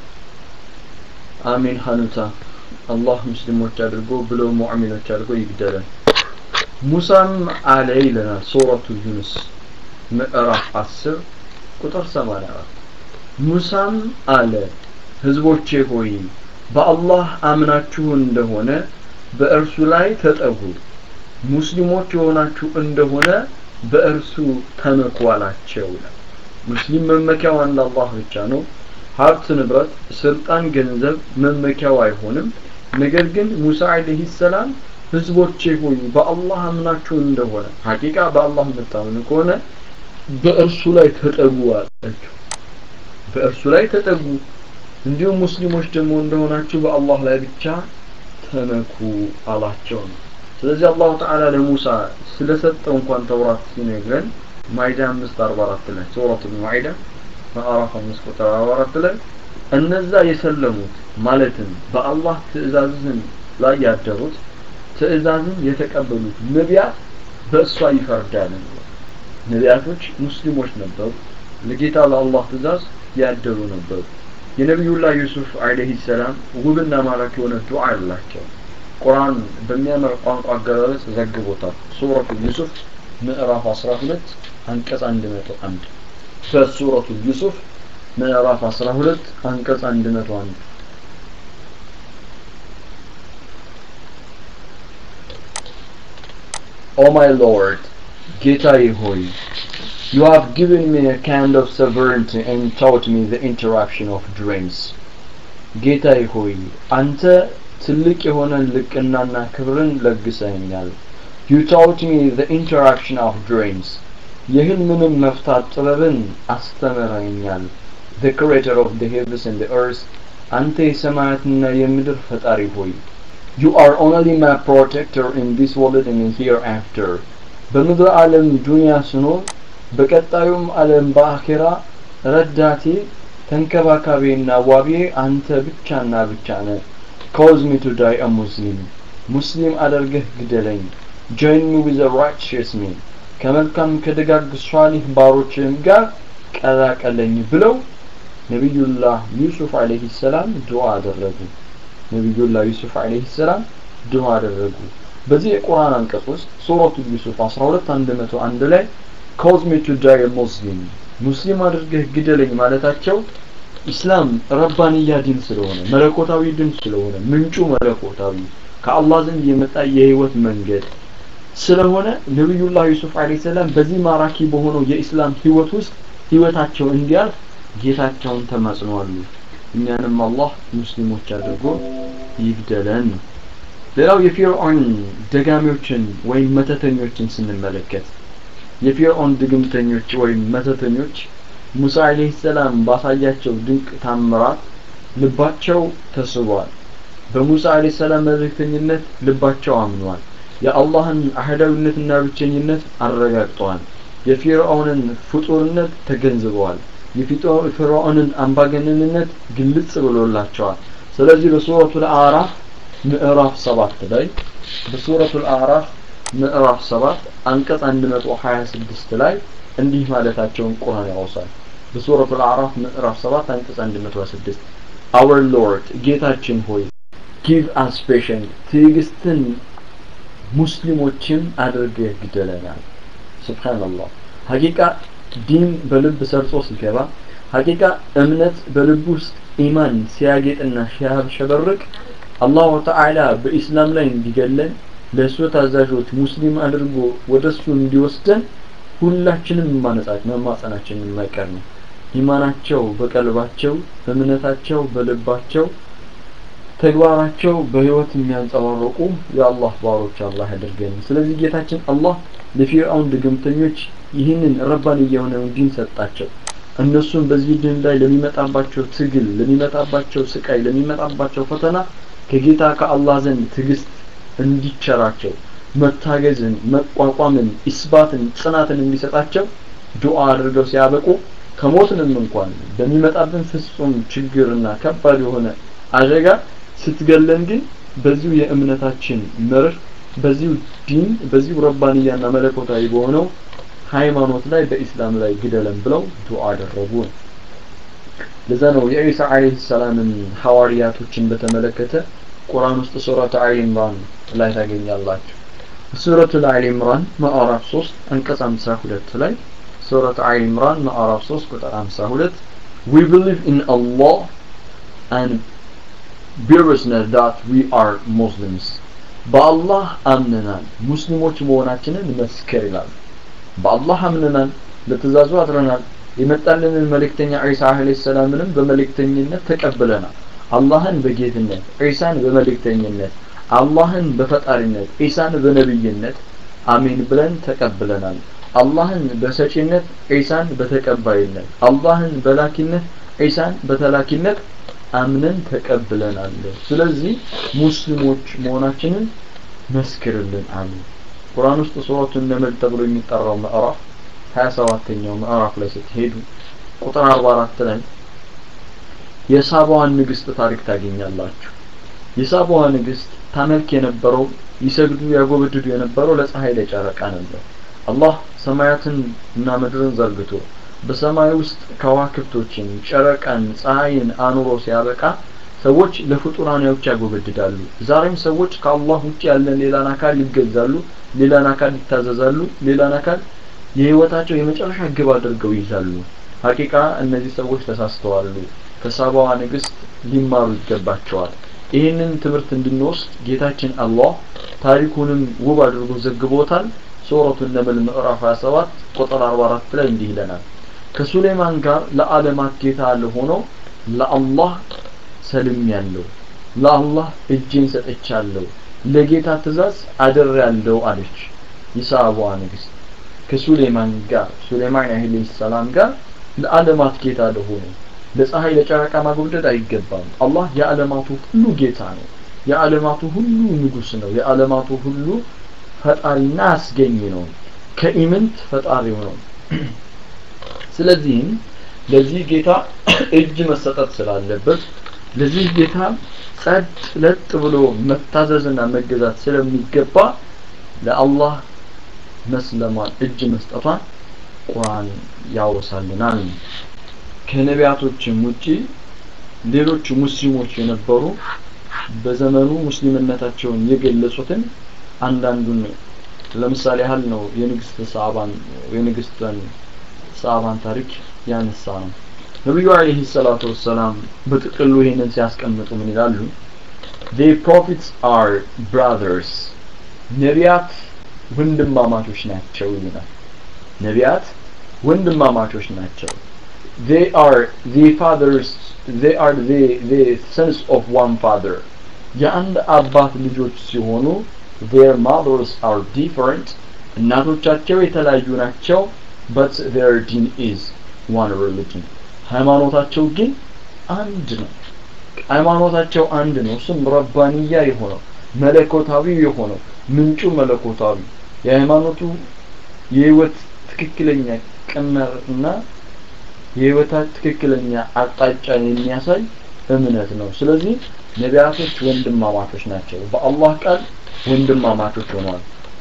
አሚን ሀኑታ አላህ ሙስሊሞች አድርጎ ብለው ሙእሚኖች አድርጎ ይግደለን ሙሳም አለ ይለናል ሱረቱ ዩኑስ ምዕራፍ 10 ቁጥር 84 ሙሳም አለ ህዝቦቼ ሆይ በአላህ አምናችሁ እንደሆነ በእርሱ ላይ ተጠጉ ሙስሊሞች የሆናችሁ እንደሆነ በእርሱ ተመኩ አላቸው ሙስሊም መመኪያው አንድ አላህ ብቻ ነው ሀብት ንብረት ስልጣን ገንዘብ መመኪያው አይሆንም ነገር ግን ሙሳ አለይሂ ሰላም ህዝቦቼ ሆይ በአላህ አምናችሁ እንደሆነ ሀቂቃ በአላህ የምታምኑ ከሆነ በእርሱ ላይ ተጠጉ አላቸው በእርሱ ላይ ተጠጉ እንዲሁም ሙስሊሞች ደግሞ እንደሆናችሁ በአላህ ላይ ብቻ ተመኩ አላቸው ነው ስለዚህ አላሁ ተዓላ ለሙሳ ስለሰጠው እንኳን ተውራት ሲነግረን ማይዳ 544 ላይ ሱረቱ ማይዳ ምዕራፍ 5 ቁጥር 44 ላይ እነዛ የሰለሙት ማለትም በአላህ ትእዛዝን ላይ ያደሩት ትእዛዝን የተቀበሉት ነቢያት በእሷ ይፈርዳል ነቢያቶች ሙስሊሞች ነበሩ ለጌታ ለአላህ ትእዛዝ ያደሩ ነበሩ የነቢዩላህ ዩሱፍ አለይሂ ሰላም ውብና ማራኪ የሆነ ዱዓ አላቸው ቁርአን በሚያምር ቋንቋ አገላለጽ ዘግቦታል ሱረቱ ዩሱፍ ምዕራፍ 12 አንቀጽ 101 በሱረቱ ዩሱፍ ምዕራፍ 12 አንቀጽ 101 O my Lord, ጌታዬ ሆይ You have given me a kind of sovereignty and taught me the interaction of dreams. ጌታዬ ሆይ አንተ ትልቅ የሆነን ልቅናና ክብርን ለግሰኛል You taught me the interaction of dreams. የህልምንም መፍታት ጥበብን አስተምረኛል The creator of the heavens and the earth አንተ የሰማያትና የምድር ፈጣሪ ሆይ You are only my protector in this world and hereafter. በምድር ዓለም ዱንያ ስኖር በቀጣዩም ዓለም በአኼራ ረዳቴ ተንከባካቤና ዋቤ አንተ ብቻና ብቻ ነህ cause me to die a Muslim ሙስሊም አደርገህ ግደለኝ join me with the righteous men ከመልካም ከደጋግ ሷሊህ ባሮችም ጋር ቀላቀለኝ ብለው ነቢዩላህ ዩሱፍ አለይሂ ሰላም ዱዓ አደረጉ ነቢዩላህ ዩሱፍ አለይሂ ሰላም ዱዓ አደረጉ በዚህ የቁርአን አንቀጽ ውስጥ ሱረቱ ዩሱፍ 12 101 ላይ cause me to die a Muslim ሙስሊም አድርገህ ግደለኝ ማለታቸው ኢስላም ረባንያ ዲን ስለሆነ መለኮታዊ ዲን ስለሆነ ምንጩ መለኮታዊ ከአላህ ዘንድ የመጣ የህይወት መንገድ ስለሆነ ነቢዩላህ ዩሱፍ አለይሂ ሰላም በዚህ ማራኪ በሆነው የኢስላም ህይወት ውስጥ ህይወታቸው እንዲያልፍ ጌታቸውን ተማጽነዋሉ እኛንም አላህ ሙስሊሞች አድርጎ ይግደለን ሌላው የፊርዖን ደጋሚዎችን ወይም መተተኞችን ስንመለከት የፊርዖን ድግምተኞች ወይም መተተኞች ሙሳ አለይሂ ሰላም ባሳያቸው ድንቅ ታምራት ልባቸው ተስቧል በሙሳ አለይሂ ሰላም መልእክተኝነት ልባቸው አምኗል የአላህን አህዳዊነትና ብቸኝነት አረጋግጠዋል የፊርዖንን ፍጡርነት ተገንዝበዋል የፊርዖንን አምባገነንነት ግልጽ ብሎላቸዋል ስለዚህ በሱረቱ አዕራፍ ምዕራፍ ሰባት ላይ በሱረቱ አዕራፍ ምዕራፍ 7 አንቀጽ 126 ላይ እንዲህ ማለታቸውን ቁርአን ያወሳል በሱረቱ አዕራፍ ምዕራፍ 7 አንቀጽ 126 our lord ጌታችን ሆይ give us patience ትዕግስትን ሙስሊሞችን አድርገህ ግደለናል ሱብሃንአላህ ሀቂቃ ዲን በልብ ሰርጾ ሲገባ ሀቂቃ እምነት በልብ ውስጥ ኢማን ሲያጌጥና ሲያሸበርቅ አላሁ ተዓላ በኢስላም ላይ እንዲገለን ለእሱ ታዛዦች ሙስሊም አድርጎ ወደ እሱ እንዲወስደን ሁላችንም ማነጻት መማጸናችን የማይቀር ነው ኢማናቸው በቀልባቸው እምነታቸው በልባቸው ተግባራቸው በህይወት የሚያንጸባርቁ የአላህ ባሮች አላህ ያደርገን ስለዚህ ጌታችን አላህ ለፊርአውን ድግምተኞች ይህንን ረባን የሆነውን ዲን ሰጣቸው እነሱም በዚህ ድን ላይ ለሚመጣባቸው ትግል ለሚመጣባቸው ስቃይ ለሚመጣባቸው ፈተና ከጌታ ከአላህ ዘንድ ትግስት እንዲቸራቸው መታገዝን መቋቋምን ኢስባትን ጽናትን እንዲሰጣቸው ዱዓ አድርገው ሲያበቁ ከሞትንም እንኳን በሚመጣብን ፍጹም ችግርና ከባድ የሆነ አደጋ ስትገለን ግን በዚሁ የእምነታችን መርህ በዚሁ ዲን በዚሁ ረባንያና መለኮታዊ በሆነው ሃይማኖት ላይ በኢስላም ላይ ግደለን ብለው ዱዓ አደረጉ ለዛ ነው የኢሳ አለይሂ ሰላምን ሐዋርያቶችን በተመለከተ ቁርአን ውስጥ ሱረቱ አሊ ኢምራን ላይ ታገኛላችሁ ሱረቱ አሊ ኢምራን ማዕራፍ 3 አንቀጽ 52 ላይ ሱረቱ አሊ ኢምራን ማዕራፍ 3 ቁጥር 52 we believe in Allah and bear witness that we are Muslims በአላህ አምነናል ሙስሊሞች መሆናችንን መስከር ይላል በአላህ አምነናል ለትእዛዙ አድረናል የመጣልንን መልእክተኛ ዒሳ አለይሂ ሰላምንም በመልእክተኝነት ተቀብለናል አላህን በጌትነት ዒሳን በመልእክተኝነት አላህን በፈጣሪነት ዒሳን በነብይነት አሜን ብለን ተቀብለናል አላህን በሰጪነት ዒሳን በተቀባይነት አላህን በላኪነት ዒሳን በተላኪነት አምነን ተቀብለናል ስለዚህ ሙስሊሞች መሆናችንን መስክርልን አሉ ቁርአን ውስጥ ሱረቱ ነመል ተብሎ የሚጠራው ምዕራፍ 27ኛው ምዕራፍ ላይ ስትሄዱ ቁጥር 44 ላይ የሳባዋን ንግስት ታሪክ ታገኛላችሁ የሳባዋ ንግስት ታመልክ የነበረው ይሰግዱ ያጎበድዱ የነበረው ለፀሐይ ለጨረቃ ነበር አላህ ሰማያትን እና ምድርን ዘርግቶ በሰማይ ውስጥ ከዋክብቶችን ጨረቃን ፀሐይን አኑሮ ሲያበቃ ሰዎች ለፍጡራኖች ያጎበድዳሉ ዛሬም ሰዎች ከአላህ ውጭ ያለን ሌላን አካል ይገዛሉ ሌላን አካል ይታዘዛሉ ሌላን አካል የህይወታቸው የመጨረሻ ግብ አድርገው ይይዛሉ ሀቂቃ እነዚህ ሰዎች ተሳስተዋሉ ከሳባዋ ንግስት ሊማሩ ይገባቸዋል ይህንን ትምህርት እንድንወስድ ጌታችን አላህ ታሪኩንም ውብ አድርጎ ዘግቦታል ሱረቱ ነምል ምዕራፍ 27 ቁጥር 44 ላይ እንዲህ ይለናል ከሱሌማን ጋር ለዓለማት ጌታ ለሆነው ለአላህ ሰልም ያለው ለአላህ እጄን ሰጥቻለሁ ለጌታ ትእዛዝ አደር ያለው አለች የሳባዋ ንግስት ከሱሌማን ጋር ሱሌማን አለይሂ ሰላም ጋር ለዓለማት ጌታ ለሆነ ለፀሐይ ለጨረቃ ማጎብደድ አይገባም አላህ የዓለማቱ ሁሉ ጌታ ነው የዓለማቱ ሁሉ ንጉስ ነው የዓለማቱ ሁሉ ፈጣሪና አስገኝ ነው ከኢምንት ፈጣሪው ነው ስለዚህም ለዚህ ጌታ እጅ መሰጠት ስላለበት ለዚህ ጌታ ጸጥ ለጥ ብሎ መታዘዝና መገዛት ስለሚገባ ለአላህ መስለሟን እጅ መስጠቷን ቁርአን ያወሳልናል ከነቢያቶችም ውጪ ሌሎች ሙስሊሞች የነበሩ በዘመኑ ሙስሊምነታቸውን የገለጹትን አንዳንዱን ለምሳሌ ያህል ነው የንግስት ሳባን የንግስትን ሳባን ታሪክ ያነሳ ነው ነቢዩ አለይሂ ሰላቱ ወሰላም በጥቅሉ ይሄንን ሲያስቀምጡ ምን ይላሉ the prophets are brothers ነቢያት ወንድማማቾች ናቸው ይላል ነቢያት ወንድማማቾች ናቸው they are the fathers they are the the sons of one father የአንድ አባት ልጆች ሲሆኑ their mothers are different እናቶቻቸው የተለያዩ ናቸው but their deen is one religion ሃይማኖታቸው ግን አንድ ነው ሃይማኖታቸው አንድ ነው እሱም ረባንያ የሆነው መለኮታዊ የሆነው ምንጩ መለኮታዊ የሃይማኖቱ የህይወት ትክክለኛ ቀመር እና የህይወታ ትክክለኛ አቅጣጫን የሚያሳይ እምነት ነው ስለዚህ ነቢያቶች ወንድማማቾች ናቸው በአላህ ቃል ወንድማማቾች ሆነዋል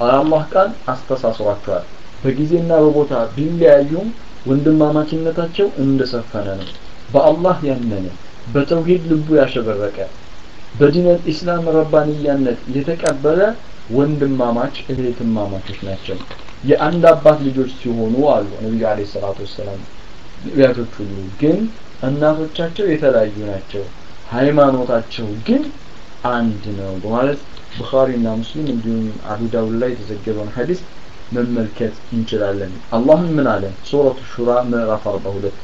አላህ ቃል አስተሳስሯቸዋል በጊዜና በቦታ ቢለያዩም ወንድማማችነታቸው እንደሰፈነ ነው በአላህ ያመነ በተውሂድ ልቡ ያሸበረቀ በዲነል ኢስላም ረባንያነት የተቀበለ ወንድማማች እህትማማቾች ናቸው የአንድ አባት ልጆች ሲሆኑ አሉ ነቢዩ አለ ሰላቱ ወሰላም ነቢያቶች ሁሉ ግን እናቶቻቸው የተለያዩ ናቸው ሃይማኖታቸው ግን አንድ ነው በማለት ቡኻሪና ሙስሊም እንዲሁም አቡ ዳውድ ላይ የተዘገበውን ሐዲስ መመልከት እንችላለን አላህም ምን አለ ሱረቱ ሹራ ምዕራፍ 42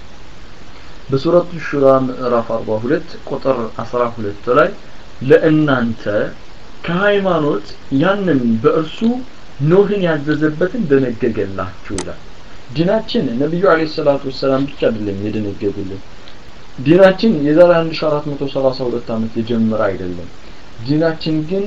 በሱረቱ ሹራ ምዕራፍ 42 ቁጥር 12 ላይ ለእናንተ ከሃይማኖት ያንን በእርሱ ኖህን ያዘዘበትን ደነገገላችሁ ይላል ዲናችን ነቢዩ አለ ሰላቱ ወሰላም ብቻ አይደለም የደነገጉልን ዲናችን የዛሬ 1432 ዓመት የጀመረ አይደለም ዲናችን ግን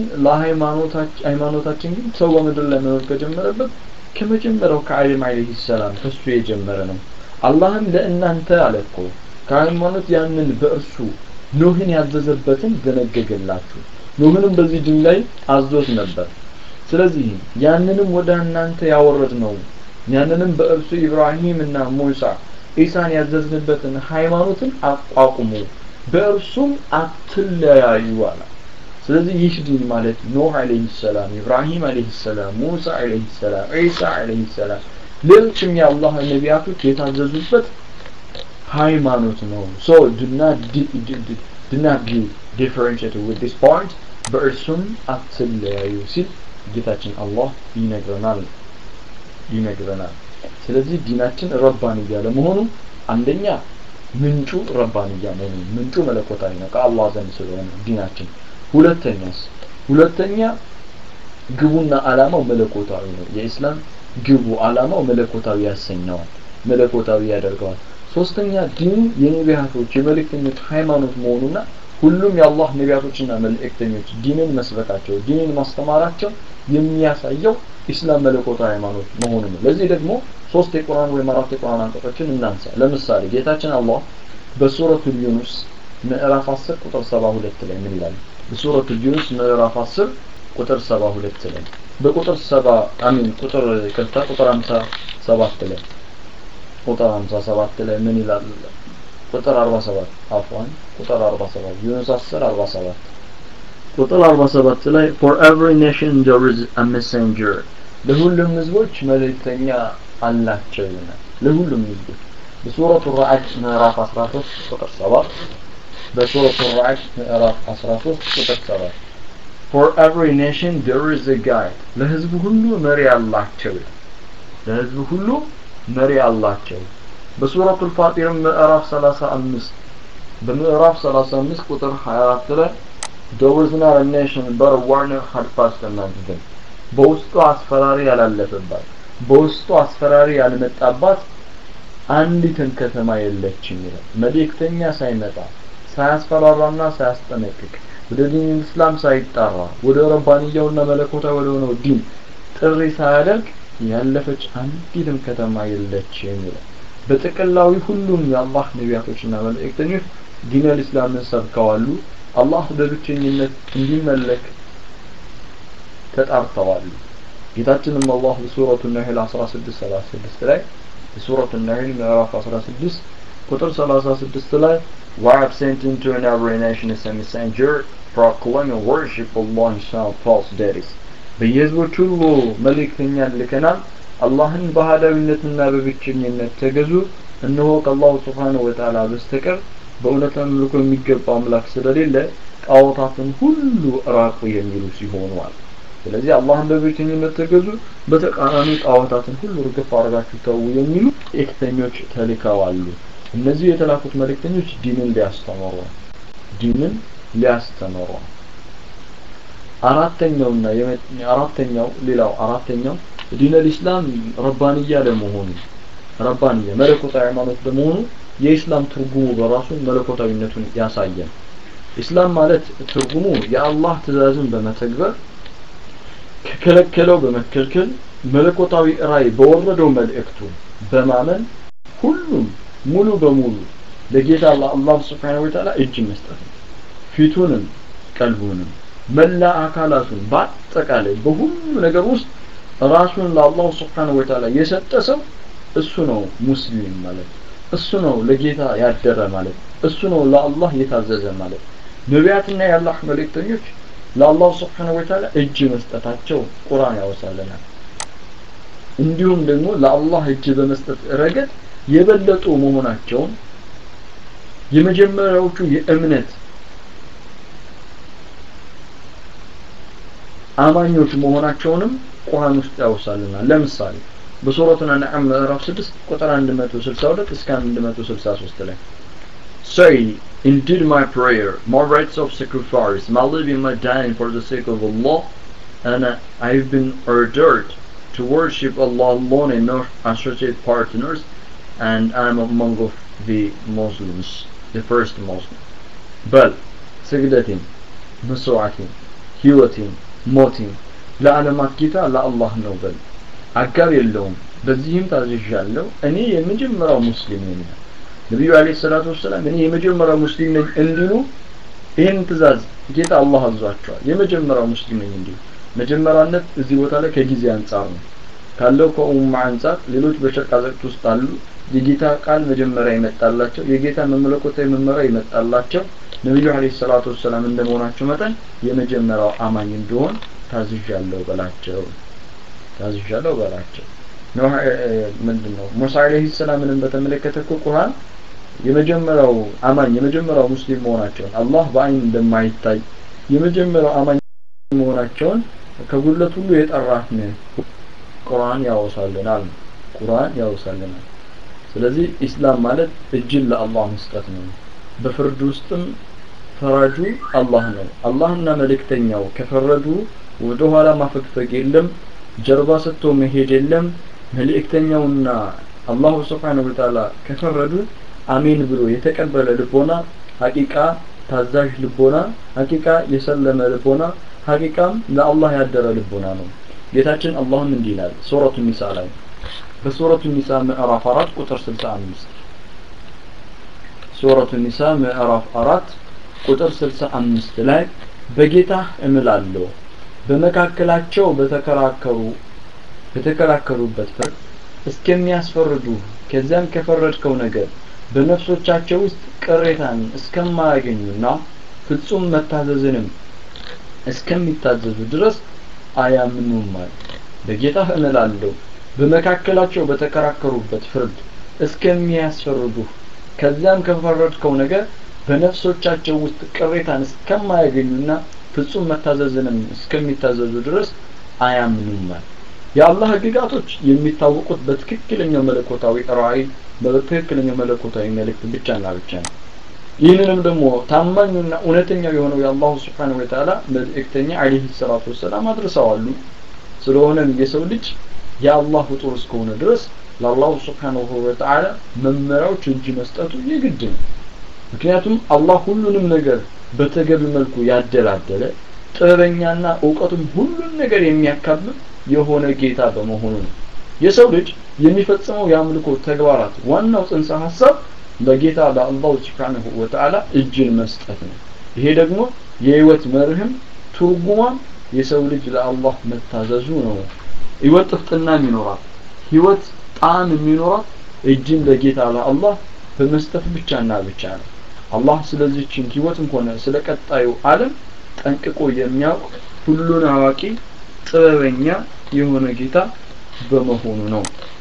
ለሃይማኖታችን ግን ሰው በምድር ላይ መኖር ከጀመረበት ከመጀመሪያው ከአደም አለይሂ ሰላም ከሱ የጀመረ ነው አላህም ለእናንተ አለ እኮ ከሃይማኖት ያንን በእርሱ ኖህን ያዘዘበትን ደነገገላችሁ ኖህንም በዚህ ድን ላይ አዞት ነበር ስለዚህ ያንንም ወደ እናንተ ያወረድ ነው ያንንም በእርሱ ኢብራሂም እና ሙሳ ኢሳን ያዘዝንበትን ሃይማኖትን አቋቁሙ በእርሱም አትለያዩ አለ ስለዚህ ይህ ዲን ማለት ኖህ አለይሂ ሰላም ኢብራሂም አለይሂ ሰላም ሙሳ አለይሂ ሰላም ኢሳ አለይሂ ሰላም ሌሎችም የአላህ ነቢያቶች የታዘዙበት ሃይማኖት ነው so do not do not be differentiated with this point በእርሱም አትለያዩ ሲል ጌታችን አላህ ይነግረናል ይነግረናል ስለዚህ ዲናችን ረባንያ ለመሆኑ አንደኛ ምንጩ ረባንያ መሆኑ ምንጩ መለኮታዊ ነው ከአላህ ዘንድ ስለሆነ ዲናችን ሁለተኛስ ሁለተኛ ግቡና አላማው መለኮታዊ ነው የኢስላም ግቡ አላማው መለኮታዊ ያሰኘዋል መለኮታዊ ያደርገዋል ሶስተኛ ዲኑ የነቢያቶች የመልእክተኞች ሃይማኖት መሆኑና ሁሉም የአላህ ነቢያቶችና መልእክተኞች ዲንን መስበካቸው ዲንን ማስተማራቸው የሚያሳየው ኢስላም መለኮታዊ ሃይማኖት መሆኑ ነው ለዚህ ደግሞ ሶስት የቁርአን ወይም አራት የቁርአን አንቀጾችን እናንሳ ለምሳሌ ጌታችን አላህ በሱረቱ ዩኑስ ምዕራፍ 10 ቁጥር 72 ላይ ምን ይላል በሱረቱ ዩኑስ ምዕራፍ 10 ቁጥር 72 ላይ በቁጥር 7 አሚን ቁጥር ቅርታ ቁጥር 57 ላይ ቁጥር 57 ላይ ምን ይላል ቁጥር 47 አፍዋን ቁጥር 47 ዩኑስ 10 47 ቁጥር 47 ላይ for every nation there is a messenger ለሁሉም ህዝቦች መልእክተኛ አላቸው ይላል ለሁሉም ህዝቦች በሱረቱ ራዕድ ምዕራፍ 13 ቁጥር 7 በሱረቱ ራዕድ ምዕራፍ 13 ቁጥር 7 for every nation there is a guide ለህዝቡ ሁሉ መሪ አላቸው ለህዝቡ ሁሉ መሪ አላቸው በሱረቱ ፋጢር ምዕራፍ 35 በምዕራፍ 35 ቁጥር 24 ላይ there was not a nation but a warner had passed among them በውስጡ አስፈራሪ ያላለፈባት በውስጡ አስፈራሪ ያልመጣባት አንዲትን ከተማ የለችም ይላል መልእክተኛ ሳይመጣ ሳያስፈራራና ሳያስጠነቅቅ ወደ ዲን እስላም ሳይጣራ ወደ ረባንያውና መለኮታ ወደ ሆነው ዲን ጥሪ ሳያደርግ ያለፈች አንዲትም ከተማ የለችም ይላል በጥቅላዊ ሁሉም የአላህ ነቢያቶችና መልእክተኞች ዲን አልእስላምን ሰብከዋሉ አላህ በብቸኝነት እንዲመለክ ተጣርተዋል ጌታችንም አላህ በሱረቱ ነህል 1636 ላይ በሱረቱ ነህል ምዕራፍ 16 ቁጥር 36 ላይ We have sent into every nation as a messenger proclaiming worship Allah and false deities በየህዝቦች ሁሉ መልእክተኛን ልከናል አላህን በሃዳዊነትና በብቸኝነት ተገዙ እነሆ ከአላሁ ስብሓንሁ ወተዓላ በስተቀር በእውነት አምልኮ የሚገባ አምላክ ስለሌለ ጣዖታትን ሁሉ ራቁ የሚሉ ሲሆኑ አለ ስለዚህ አላህን በብቸኝነት ተገዙ በተቃራኒ ጣዖታትን ሁሉ ርግፍ አድርጋችሁ ተዉ የሚሉ መልእክተኞች ተልከዋሉ እነዚህ የተላኩት መልእክተኞች ዲንን ሊያስተምሩ ዲንን ሊያስተምሩ አራተኛውና አራተኛው ሌላው አራተኛው ዲን አልኢስላም ረባንያ ለመሆኑ ረባንያ መለኮታዊ ሃይማኖት ለመሆኑ የኢስላም ትርጉሙ በራሱ መለኮታዊነቱን ያሳያል ኢስላም ማለት ትርጉሙ የአላህ ትእዛዝን በመተግበር ከከለከለው በመከልከል መለኮታዊ ራይ በወረደው መልእክቱ በማመን ሁሉም ሙሉ በሙሉ ለጌታ ለአላህ ስብሓነሁ ወተዓላ እጅ መስጠት ነው ፊቱንም ቀልቡንም መላ አካላቱን በአጠቃላይ በሁሉ ነገር ውስጥ ራሱን ለአላሁ ስብሓነሁ ወተዓላ የሰጠ ሰው እሱ ነው ሙስሊም ማለት እሱ ነው ለጌታ ያደረ ማለት እሱ ነው ለአላህ የታዘዘ ማለት ነቢያትና የአላህ መልእክተኞች ለአላሁ ስብሓነሁ ወተዓላ እጅ መስጠታቸው ቁርአን ያወሳልናል እንዲሁም ደግሞ ለአላህ እጅ በመስጠት ረገድ የበለጡ መሆናቸውን የመጀመሪያዎቹ የእምነት አማኞች መሆናቸውንም ቁርአን ውስጥ ያወሳልናል ለምሳሌ በሱረቱ አንዓም ምዕራፍ 6 ቁጥር 162 እስከ 163 ላይ Say, indeed my prayer, my rites of sacrifice, my living, my dying for the sake of Allah, and uh, I've been ordered to worship Allah alone and not associate partners, and I'm among of the Muslims, the first Muslim. بل سجدتين مسوعتين ህይወቴን ሞቴን ለዓለማት ጌታ ለአላህ ነው በል አጋር የለውም በዚህም ታዝዣለሁ እኔ የመጀመሪያው ሙስሊም ነኝ ነቢዩ አለይሂ ሰላቱ ወሰላም እኔ የመጀመሪያው ሙስሊም ነኝ እንዲሉ ይህን ትእዛዝ ጌታ አላህ አዟቸዋል የመጀመሪያው ሙስሊም ነኝ እንዲሉ መጀመሪያነት እዚህ ቦታ ላይ ከጊዜ አንጻር ነው ካለው ከኡማ አንጻር ሌሎች በሸርቅ አዘቅት ውስጥ አሉ የጌታ ቃል መጀመሪያ ይመጣላቸው የጌታ መመለኮታዊ መመሪያ ይመጣላቸው ነቢዩ አለይሂ ሰላቱ ወሰላም እንደመሆናቸው መጠን የመጀመሪያው አማኝ እንደሆን ታዝዣለሁ በላቸው ታዝዣለሁ በላቸው ኖህ ምንድን ነው ሙሳ አለይሂ ሰላምንም በተመለከተ እኮ ቁርአን የመጀመሪያው አማኝ የመጀመሪያው ሙስሊም መሆናቸውን አላህ በአይን እንደማይታይ የመጀመሪያው አማኝ መሆናቸውን ከጉድለት ሁሉ የጠራህ ነህ ቁርአን ያወሳልናል ቁርአን ያወሳልናል ስለዚህ ኢስላም ማለት እጅን ለአላህ መስጠት ነው በፍርድ ውስጥም ፈራጁ አላህ ነው አላህና መልእክተኛው ከፈረዱ ወደ ኋላ ማፈግፈግ የለም ጀርባ ሰጥቶ መሄድ የለም መልእክተኛውና አላሁ ስብሓነሁ ወተዓላ ከፈረዱ አሜን ብሎ የተቀበለ ልቦና ሀቂቃ ታዛዥ ልቦና ሀቂቃ የሰለመ ልቦና ሀቂቃም ለአላህ ያደረ ልቦና ነው ጌታችን አላህም እንዲህ ይላል ሱረቱ ኒሳ ላይ በሱረቱ ኒሳ ምዕራፍ 4 ቁጥር 65 ሱረቱ ኒሳ ምዕራፍ 4 ቁጥር 65 ላይ በጌታ እምላለሁ በመካከላቸው በተከራከሩ በተከራከሩበት ፍርድ እስከሚያስፈርዱ ከዚያም ከፈረድከው ነገር በነፍሶቻቸው ውስጥ ቅሬታን እስከማያገኙና ፍጹም መታዘዝንም እስከሚታዘዙ ድረስ አያምኑም ማለት በጌታ እምላለሁ በመካከላቸው በተከራከሩበት ፍርድ እስከሚያስፈርዱ ከዚያም ከፈረድከው ነገር በነፍሶቻቸው ውስጥ ቅሬታን እስከማያገኙና ፍጹም መታዘዝንም እስከሚታዘዙ ድረስ አያምኑም ማለት የአላህ ህግጋቶች የሚታወቁት በትክክለኛው መለኮታዊ ራእይ በትክክለኛው መለኮታዊ መልእክት ብቻና ብቻ ነው ይህንንም ደግሞ ታማኙና እውነተኛው የሆነው የአላሁ ስብሓን ወተዓላ መልእክተኛ አለህ ሰላቱ ወሰላም አድርሰዋሉ ስለሆነም የሰው ልጅ የአላህ ፍጡር እስከሆነ ድረስ ለአላሁ ስብሓንሁ ወተዓላ መመሪያዎች እጅ መስጠቱ የግድ ነው ምክንያቱም አላህ ሁሉንም ነገር በተገቢ መልኩ ያደላደለ ጥበበኛና እውቀቱም ሁሉን ነገር የሚያካብብ የሆነ ጌታ በመሆኑ ነው የሰው ልጅ የሚፈጽመው የአምልኮ ተግባራት ዋናው ጽንሰ ሀሳብ ለጌታ ለአላሁ ስብሓንሁ ወተዓላ እጅን መስጠት ነው ይሄ ደግሞ የህይወት መርህም ትርጉሟም የሰው ልጅ ለአላህ መታዘዙ ነው ህይወት ጥፍጥናም ይኖራል ህይወት ጣዕም የሚኖራት እጅን ለጌታ ለአላህ በመስጠት ብቻና ብቻ ነው አላህ ስለዚህችን ህይወትም ሆነ ስለ ቀጣዩ ዓለም ጠንቅቆ የሚያውቅ ሁሉን አዋቂ ጥበበኛ የሆነ ጌታ በመሆኑ ነው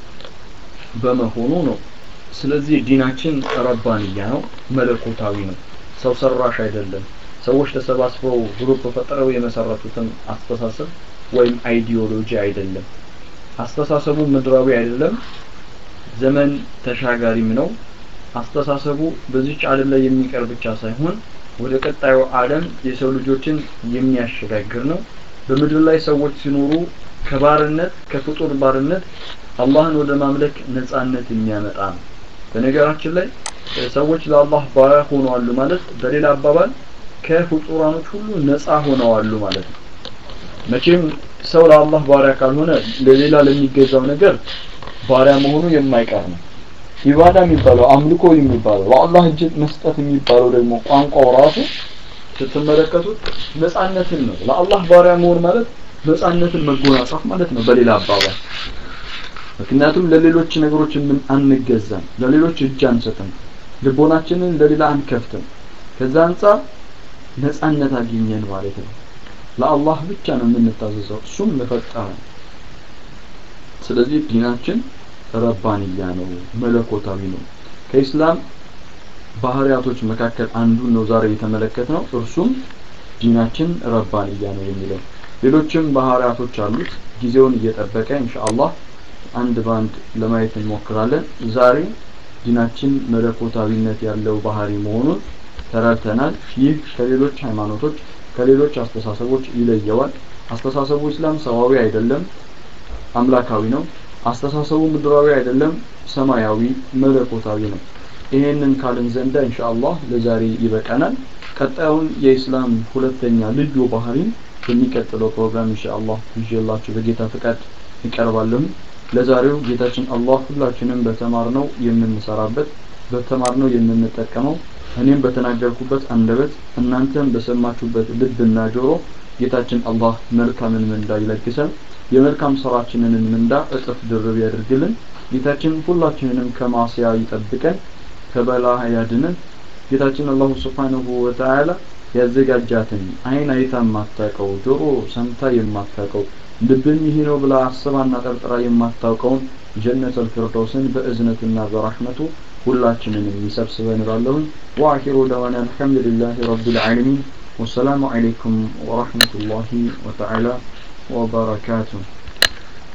በመሆኑ ነው ስለዚህ ዲናችን ረባንያ ነው መለኮታዊ ነው ሰው ሰራሽ አይደለም ሰዎች ተሰባስበው ግሩፕ ፈጥረው የመሰረቱትን አስተሳሰብ ወይም አይዲዮሎጂ አይደለም አስተሳሰቡ ምድራዊ አይደለም ዘመን ተሻጋሪም ነው አስተሳሰቡ በዚች ዓለም ላይ የሚቀር ብቻ ሳይሆን ወደ ቀጣዩ ዓለም የሰው ልጆችን የሚያሸጋግር ነው በምድር ላይ ሰዎች ሲኖሩ ከባርነት ከፍጡር ባርነት አላህን ወደ ማምለክ ነጻነት የሚያመጣ ነው በነገራችን ላይ ሰዎች ለአላህ ባሪያ ሆነዋሉ ማለት በሌላ አባባል ከፍጡራኖች ሁሉ ነጻ ሆነዋሉ ማለት ነው መቼም ሰው ለአላህ ባሪያ ካልሆነ ለሌላ ለሚገዛው ነገር ባሪያ መሆኑ የማይቀር ነው ኢባዳ የሚባለው አምልኮ የሚባለው ለአላህ እጅ መስጠት የሚባለው ደግሞ ቋንቋው ራሱ ስትመለከቱት ነፃነትን ነው ለአላህ ባሪያ መሆን ማለት ነፃነትን መጎናጸፍ ማለት ነው በሌላ አባባል ምክንያቱም ለሌሎች ነገሮች ምን አንገዛም ለሌሎች እጅ አንሰጥም ልቦናችንን ለሌላ አንከፍትም ከዛ አንጻር ነፃነት አገኘን ማለት ነው ለአላህ ብቻ ነው የምንታዘዘው እሱም ለፈጠረ ስለዚህ ዲናችን ረባንያ ነው መለኮታዊ ነው ከኢስላም ባህሪያቶች መካከል አንዱን ነው ዛሬ የተመለከትነው እርሱም ዲናችን ረባንያ ነው የሚለው ሌሎችም ባህሪያቶች አሉት ጊዜውን እየጠበቀ ኢንሻአላህ አንድ ባንድ ለማየት እንሞክራለን ዛሬ ዲናችን መለኮታዊነት ያለው ባህሪ መሆኑን ተረድተናል ይህ ከሌሎች ሃይማኖቶች ከሌሎች አስተሳሰቦች ይለየዋል አስተሳሰቡ እስላም ሰዋዊ አይደለም አምላካዊ ነው አስተሳሰቡ ምድራዊ አይደለም ሰማያዊ መለኮታዊ ነው ይሄንን ካልን ዘንዳ ኢንሻአላህ ለዛሬ ይበቃናል ቀጣዩን የኢስላም ሁለተኛ ልዩ ባህሪን በሚቀጥለው ፕሮግራም ኢንሻአላህ ይዤላችሁ በጌታ ፍቃድ ይቀርባለሁ ለዛሬው ጌታችን አላህ ሁላችንም በተማርነው የምንሰራበት በተማርነው የምንጠቀመው እኔም በተናገርኩበት አንደበት እናንተም በሰማችሁበት ልብና ጆሮ ጌታችን አላህ መልካምን ምንዳ ይለግሰን የመልካም ስራችንን ምንዳ እጥፍ ድርብ ያድርግልን ጌታችን ሁላችንንም ከማስያ ይጠብቀን ከበላ ያድነን ጌታችን አላሁ ስብሓንሁ ወተዓላ ያዘጋጃትን አይን አይታ የማታውቀው ጆሮ ሰምታ የማታውቀው ልብም ይሄ ነው ብላ አስባና ጠርጥራ የማታውቀውን ጀነት አልፊርደውስን በእዝነትና በረሕመቱ ሁላችንንም ይሰብስበን እላለሁኝ ወአኺሩ ደዋና አልሐምዱሊላህ ረቢል ዓለሚን ወሰላሙ ዓለይኩም ወረሕመቱላሂ ወተዓላ ወበረካቱሁ